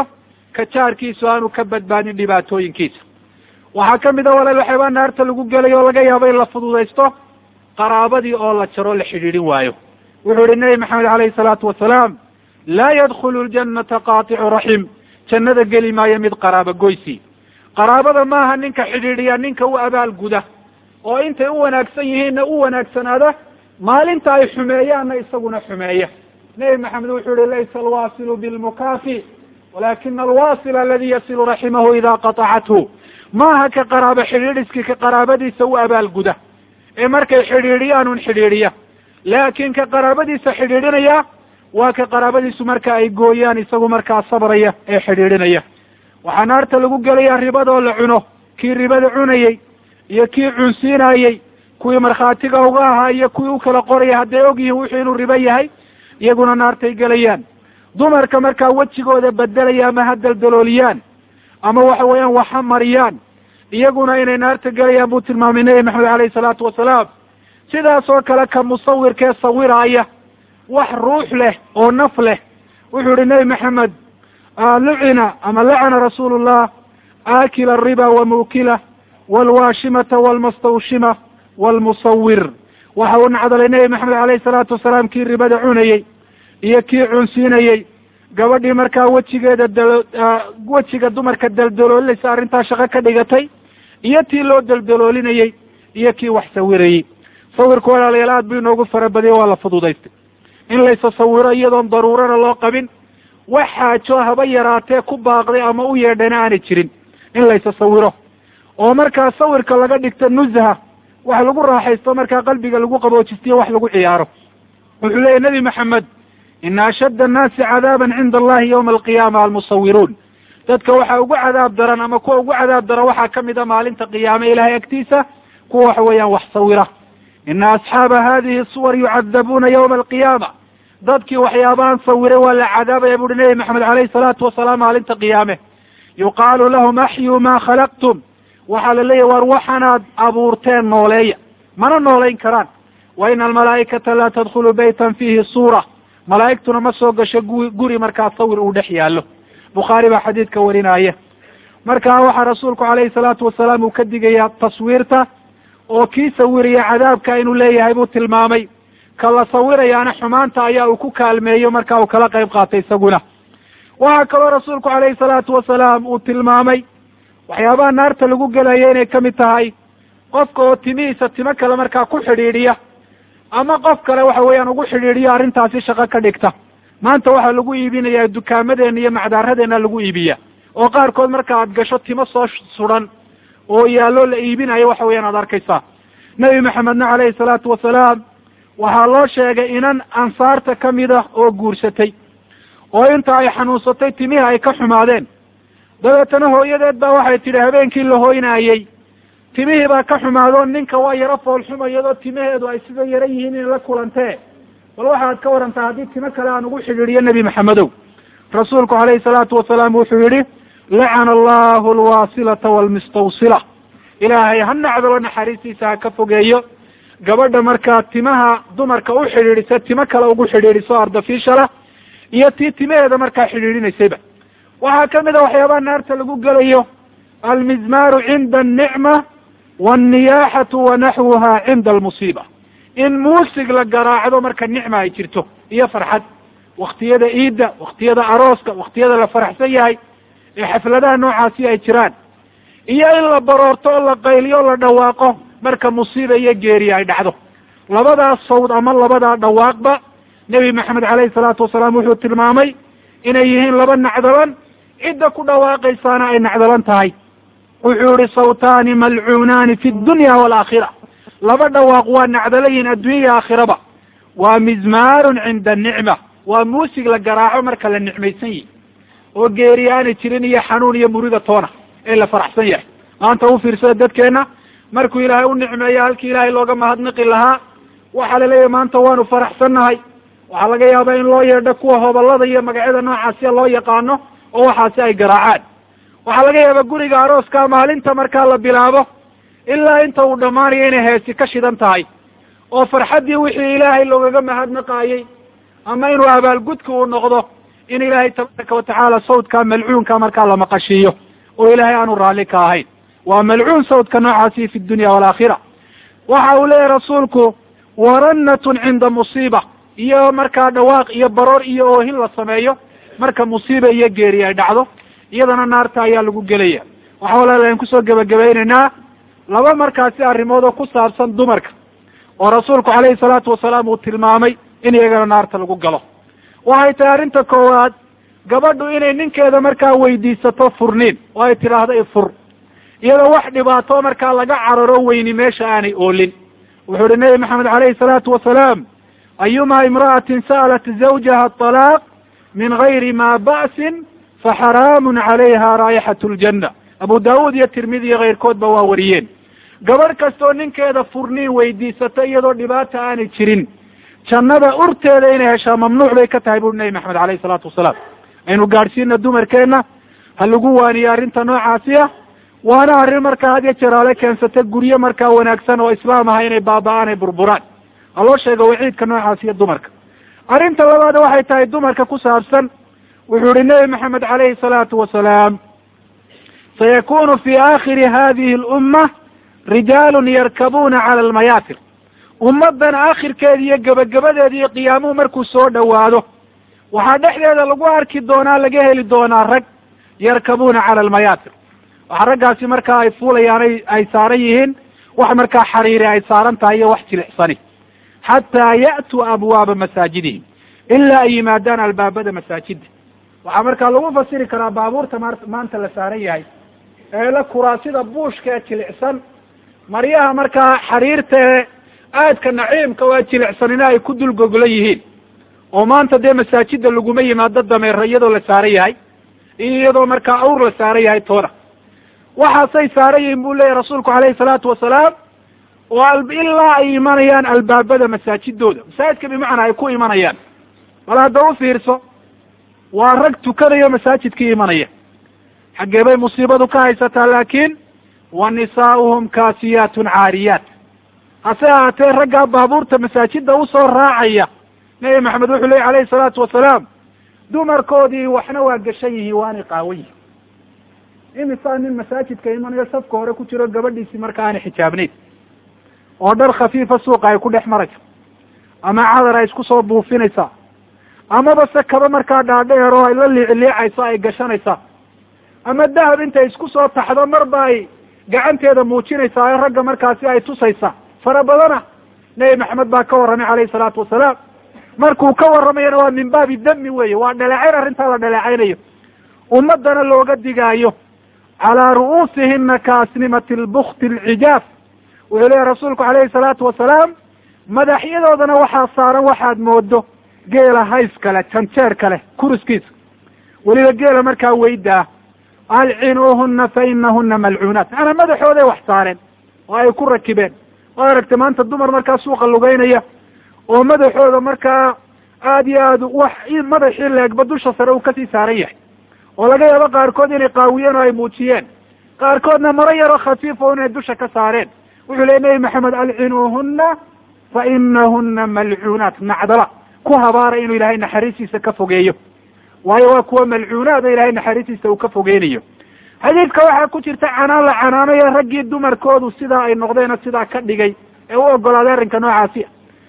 ka jaarkiisu aanu ka badbaadin dhibaatooyinkiisa waxaa ka mid a walaal waxyaabaa naarta lagu gelay oo laga yaabo in la fududaysto qaraabadii oo la jaro la xidhiidhin waayo wuxuu yihi nebi maxamed alayhi salaatu wasalaam laa yadkhulu ljannata qaaticu raxim jannada geli maayo mid qaraabo goysi qaraabada maaha ninka xidhiidhiya ninka u abaal guda oo intay u wanaagsan yihiinna u wanaagsanaada maalinta ay xumeeyaanna isaguna xumeeya nebi maxamed wuxuu yihi laysa alwasilu bilmukaafi walakina alwasila aladi yasilu raximahu ida qaطacathu maaha ka qaraabo xidhiidhiskii ka qaraabadiisa u abaal guda ee markay xidhiidhiyaan un xidhiidhiya laakin ka qaraabadiisa xidhiidhinaya waa ka qaraabadiisu marka ay gooyaan isagu markaa sabraya ee xidhiidhinaya waxaa naarta lagu gelaya ribadoo la cuno kii ribada cunayey iyo kii cunsiinayey kuwii markhaatiga uga ahaa iyo kuwii u kala qoraya hadday og yihiin wuxuu inuu ribo yahay iyaguna naartay gelayaan dumarka markaa wejigooda bedelaya ama ha daldalooliyaan ama waxa weeyaan waxa mariyaan iyaguna inay naarta gelayaan buu tilmaamay nebi maxamed alayhi salaatu wasalaam sidaas oo kale ka musawirkee sawiraaya wax ruux leh oo naf leh wuxuu yihi nebi maxamed lucina ama lacana rasuulu llah aakila ariba wa muukila walwaashimata walmastawshima walmusawir waxa uu nacdalay nebi maxamed alayhi salaatu wasalaam kii ribada cunayey iyo kii cunsiinayey gabadhii markaa wejigeeda dal wejiga dumarka daldaloolinaysa arrintaa shaqo ka dhigatay iyo tii loo daldaloolinayey iyo kii wax sawirayey sawirku walaalayaal aad buu inoogu farabadiyay waa la fududaystay in laysa sawiro iyadoon daruurana loo qabin wax xaajo haba yaraatee ku baaqday ama u yeedhana aanay jirin in laysa sawiro oo markaa sawirka laga dhigto nuzha wax lagu raaxaysto markaa qalbiga lagu qaboojistiyo wax lagu ciyaaro wuxuu leeyahy nebi maxamed ina ashadda annaasi cadaaban cinda allahi yawma alqiyaama almusawiruun dadka waxaa ugu cadaab daran ama kuwa ugu cadaab daran waxaa kamid a maalinta qiyaame ilahay agtiisa kuwa waxa weeyaan wax sawira ina asxaaba hadihi suwar yucadabuuna yawma alqiyaama dadkii waxyaabahan sawiray waa la cadaabaya buuhi nebi maxamed alayhi salaatu wasalaam maalinta qiyaame yuqaalu lahum axyuu ma khalaqtum waxaa la leeyahy war waxanaad abuurteen nooleeya mana noolayn karaan wa ina almalaa'ikata laa tadkhulu baytan fiihi suura malaa'igtuna ma soo gasho gu guri markaa sawir uu dhex yaallo bukhaari baa xadiidka warinaya marka waxaa rasuulku calayhi salaatu wasalaam uu ka digayaa taswiirta oo kii sawiraya cadaabka inuu leeyahay buu tilmaamay ka la sawirayaana xumaanta ayaa uu ku kaalmeeyo marka uu kala qayb qaatay isaguna waxaa kaloo rasuulku calayhi salaatu wasalaam uu tilmaamay waxyaabaha naarta lagu gelaya inay kamid tahay qofka oo timihiisa timo kale markaa ku xidhiidhiya ama qof kale waxa weeyaan ugu xidhiidhiyo arrintaasi shaqo ka dhigta maanta waxaa lagu iibinayaa dukaamadeenna iyo macdaaradeena lagu iibiya oo qaarkood marka aad gasho timo soo sudan oo yaallo la iibinayo waxa weeyaan aad arkaysaa nebi maxamedna calayhi salaatu wasalaam waxaa loo sheegay inan ansaarta kamid ah oo guursatay oo inta ay xanuunsatay timihii ay ka xumaadeen dabeetana hooyadeed baa waxay tidhi habeenkii la hoynaayey timihii baa ka xumaado ninka waa yaro foolxuma iyadoo timaheedu ay sida yaro yihiin inay la kulantee bal waxaad ka warantaa haddii timo kale aan ugu xidhiidhiyo nebi maxamedow rasuulku calayhi salaatu wasalaam wuxuu yihi lacana allahu alwasilata waalmustawsila ilaahay ha nacdalo naxariistiisa ha ka fogeeyo gabadha markaa timaha dumarka u xidhiidhisa timo kale ugu xidhiidhiso ardafiishala iyo tii timaheeda markaa xidhiidhinaysayba waxaa kamid a waxyaabaha naarta lagu gelayo almizmaaru cinda annicma wanniyaaxatu wa naxwuha cinda almusiiba in muusig la garaacdo marka nicma ay jirto iyo farxad waktiyada iidda waktiyada arooska waktiyada la faraxsan yahay ee xafladaha noocaasi ay jiraan iyo in la baroorto oo la qayliyo o la dhawaaqo marka musiiba iyo geeri ay dhacdo labadaas sawd ama labadaa dhawaaqba nebi maxamed calayhi salaatu wasalaam wuxuu tilmaamay inay yihiin laba nacdalan cidda ku dhawaaqaysaana ay nacdalan tahay wuxuu yihi sawtaani malcuunaani fi dunya waalaakhira laba dhawaaq waa nacdalayihin adduunya aakhiraba waa mizmaarun cinda anicma waa muusig la garaaco marka la nicmaysan yihi oo geeri aanay jirin iyo xanuun iyo murida toona ee la faraxsan yahay maanta u fiirsada dadkeena markuu ilaahay u nicmeeyo halkii ilaahay looga mahadnaqi lahaa waxaa la leeyahay maanta waanu faraxsannahay waxaa laga yaabaa in loo yeedho kuwa hobalada iyo magacyada noocaasiya loo yaqaano oo waxaasi ay garaacaan waxaa laga yaabaa guriga arooska maalinta markaa la bilaabo ilaa inta uu dhammaanayo inay heesi ka shidan tahay oo farxaddii wixii ilaahay loogaga mahadnaqaayey ama inuu abaalgudka uu noqdo in ilaahay tabaaraka watacaala sawdka malcuunka markaa la maqashiiyo oo ilaahay aanu raalli ka ahayn waa malcuun sawdka noocaasi fi dunya waalaakhira waxa uu leeyahy rasuulku warannatun cinda musiiba iyo markaa dhawaaq iyo baroor iyo oohin la sameeyo marka musiiba iyo geeri ay dhacdo iyadana naarta ayaa lagu gelaya waxa walaalahan kusoo gebagabaynaynaa laba markaasi arrimood oo ku saabsan dumarka oo rasuulku calayhi salaatu wasalaam uu tilmaamay in iyagana naarta lagu galo waxay tahay arrinta koowaad gabadhu inay ninkeeda markaa weydiisato furniin oo ay tidhaahdo ifur iyadoo wax dhibaato markaa laga cararo weyni meesha aanay oolin wuxuu uhi nabi maxamed calayhi salaatu wasalaam ayuma imra'atin sa'alat zawjaha talaaq min gayri ma ba'sin faxaraamun calayha raayixat ljanna abu daawuud iyo tirmidi iyo keyrkoodba waa wariyeen gabadh kastoo ninkeeda furniin weydiisata iyadoo dhibaata aanay jirin jannada urteeda inay heshaa mamnuuc bay ka tahay buri nabi maxamed alayhi salaatu wasalaam aynu gaadhsiina dumarkeenna ha lagu waaniyo arrinta noocaasi ah waana arrin markaa had iyo jeraale keensata guryo markaa wanaagsan oo islaam aha inay baaba-aan ay burburaan ha loo sheego waciidka noocaas iyo dumarka arrinta labaad waxay tahay dumarka ku saabsan wuxuu ihi nebi maxamed calayhi salaatu wasalaam sayakunu fi aakhiri hadihi lumma rijaalun yarkabuuna cala almayaatir ummaddan aakhirkeeda iyo gebagabadeeda iyo qiyaamuhu markuu soo dhowaado waxaa dhexdeeda lagu arki doonaa laga heli doonaa rag yarkabuuna cala almayaatir waxa raggaasi markaa ay fuulayaan ay ay saaran yihiin wax markaa xariiri ay saaran tahay iyo wax jilicsani xataa ya'tuu abwaaba masaajidihim ilaa ay yimaadaan albaabada masaajida waxaa markaa lagu fasiri karaa baabuurta ma maanta la saaran yahay eela kuraasida buushka ee jilicsan maryaha markaa xariirta ee aadka naciimka waa jilicsanina ay ku dul goglan yihiin oo maanta dee masaajida laguma yimaado dameero iyadoo la saaran yahay iyo iyadoo markaa awr la saaran yahay toona waxaasay saaran yihiin buu leeyahy rasuulku calayhi salaatu wasalaam oo ilaa ay imanayaan albaabada masaajidooda masaajidka bimacnaa ay ku imanayaan bal hadda u fiirso waa rag tukanayo masaajidkii imanaya xaggee bay musiibadu ka haysataa laakiin wa nisaa'uhum kaasiyaatun caariyaat hase ahaatee raggaa baabuurta masaajida usoo raacaya nebi maxamed wuxuu leeyay alayhi salaatu wasalaam dumarkoodii waxna waa gashan yihiin waanay qaawan yihin imisaa nin masaajidka imanayo safka hore ku jiro gabadhiisii marka aanay xijaabnayn oo dhar khafiifa suuqa ay ku dhex marayso ama cadar ay isku soo buufinaysaa amaba se kaba markaa dhaadheer oo ay la liicliicayso ay gashanaysaa ama dahab intay isku soo taxdo marba ay gacanteeda muujinaysaa ee ragga markaasi ay tusaysaa fara badana nebi maxamed baa ka warramay calayhi salaatu wasalaam markuu ka warramayana waa min baabi dami weeye waa dhaleecayn arrintaa la dhaleecaynayo ummadana looga digaayo calaa ru'uusihina kaasnimati lbukti alcijaaf wuxuu leeyahy rasuulku calayhi salaatu wasalaam madaxyadoodana waxaa saaran waxaad moodo geela hays kale janjeer kale kuriskiisa weliba geela markaa weyda ah alcinuuhuna fa inahuna malcuunaat macanaa madaxooday wax saareen oo ay ku rakibeen oo aragtay maanta dumar markaa suuqa lugeynaya oo madaxooda markaa aada iyo aad wax madaxii leegba dusha sare uu kasii saaran yahay oo laga yaabo qaarkood inay qaawiyeen oo ay muujiyeen qaarkoodna maro yaroo khafiif o inay dusha ka saareen wuxuu leey nebi maxamed alcinuuhuna fa inahuna malcuunaat nacdala ku habaara inuu ilaahay naxariistiisa ka fogeeyo waayo waa kuwa malcuunaada ilaahay naxariistiisa uu ka fogeynayo xadiidka waxaa ku jirta canaan la canaanayo raggii dumarkoodu sidaa ay noqdeen oo sidaa ka dhigay ee u ogolaaday arrinka noocaasi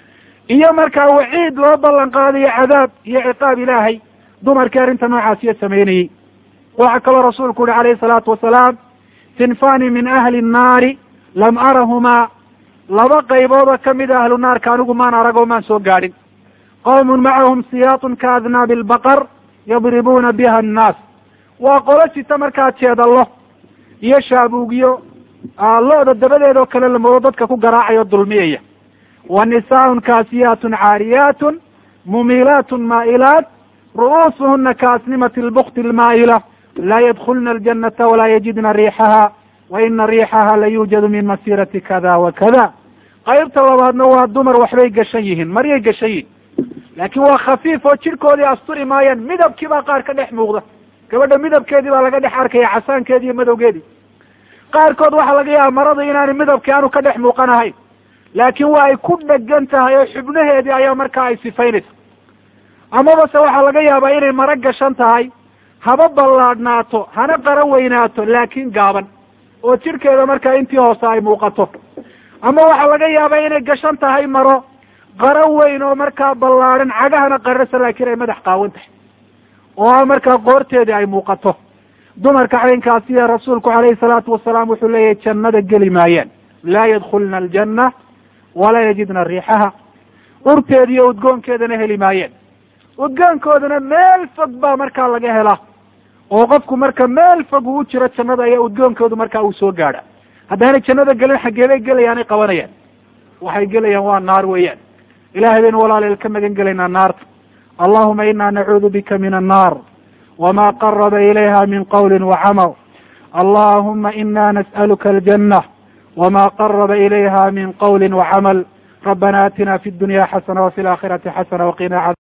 iyo markaa waciid loo ballan qaadayo cadaab iyo ciqaab ilaahay dumarkii arrinta noocaasiya sameynayey waxaa kaloo rasuulku uhi calayhi salaatu wasalaam sinfani min ahli nnaari lam arahumaa laba qayboodoo kamid a ahlu naarka anigu maan arag oo maan soo gaadhin qawmun macahum siyaatun ka adnaabi albaqar yadribuuna biha annaas waa qolo sita markaa jeedallo iyo shaabuugyo lo-da dabadeed oo kale lamoodo dadka ku garaacayo dulmiyaya wa nisaaun kaasiyaatun caariyaatun mumiilaatun maa'ilaat ru'uusuhuna kaasnimati lbukti almaa'ila laa yadkulna aljanata walaa yajidna riixaha wa ina riixaha la yuujadu min masirati kada wa kada qaybta labaadna waa dumar waxbay gashan yihiin maryay gashan yihin laakiin waa khafiif oo jidhkoodii asturi maayaan midabkii baa qaar ka dhex muuqda gabadha midabkeedii baa laga dhex arkaya casaankeedii iyo madowgeedii qaarkood waxaa laga yaaba marada inaani midabkii aanu ka dhex muuqanahayn laakiin waa ay ku dhegan tahay oo xubnaheedii ayaa markaa ay sifaynaysa amaba se waxaa laga yaabaa inay maro gashan tahay haba ballaadhnaato hana qara weynaato laakiin gaaban oo jidhkeeda markaa intii hoose ay muuqato ama waxaa laga yaabaa inay gashan tahay maro qaro weyn oo markaa ballaadhan cagahana qarasa laakiin ay madax qaawan tahay oo markaa qoorteedii ay muuqato dumarka caynkaasiya rasuulku calayhi salaatu wasalaam wuxuu leeyahay jannada geli maayaan laa yadkhulna aljanna walaa yajidna riixaha urteeda iyo udgoonkeedana heli maayeen udgoonkoodana meel fog baa markaa laga helaa oo qofku marka meel fog uu jiro jannada ayaa udgoonkoodu markaa uu soo gaadha haddaanay jannada gelin xaggeebay gelayaanay qabanayaan waxay gelayaan waa naar weeyaan ilahay baynu walaaleel ka magan gelaynaa naarta allahuma ina nacuudu bika min annaar wma qaraba ilayha min qawli wacamal allahuma ina nas'aluka aljanة wma qaraba ilayha min qawli wacamal rabana atina fi dunya xasana wafi اlaakhirati xasana waqina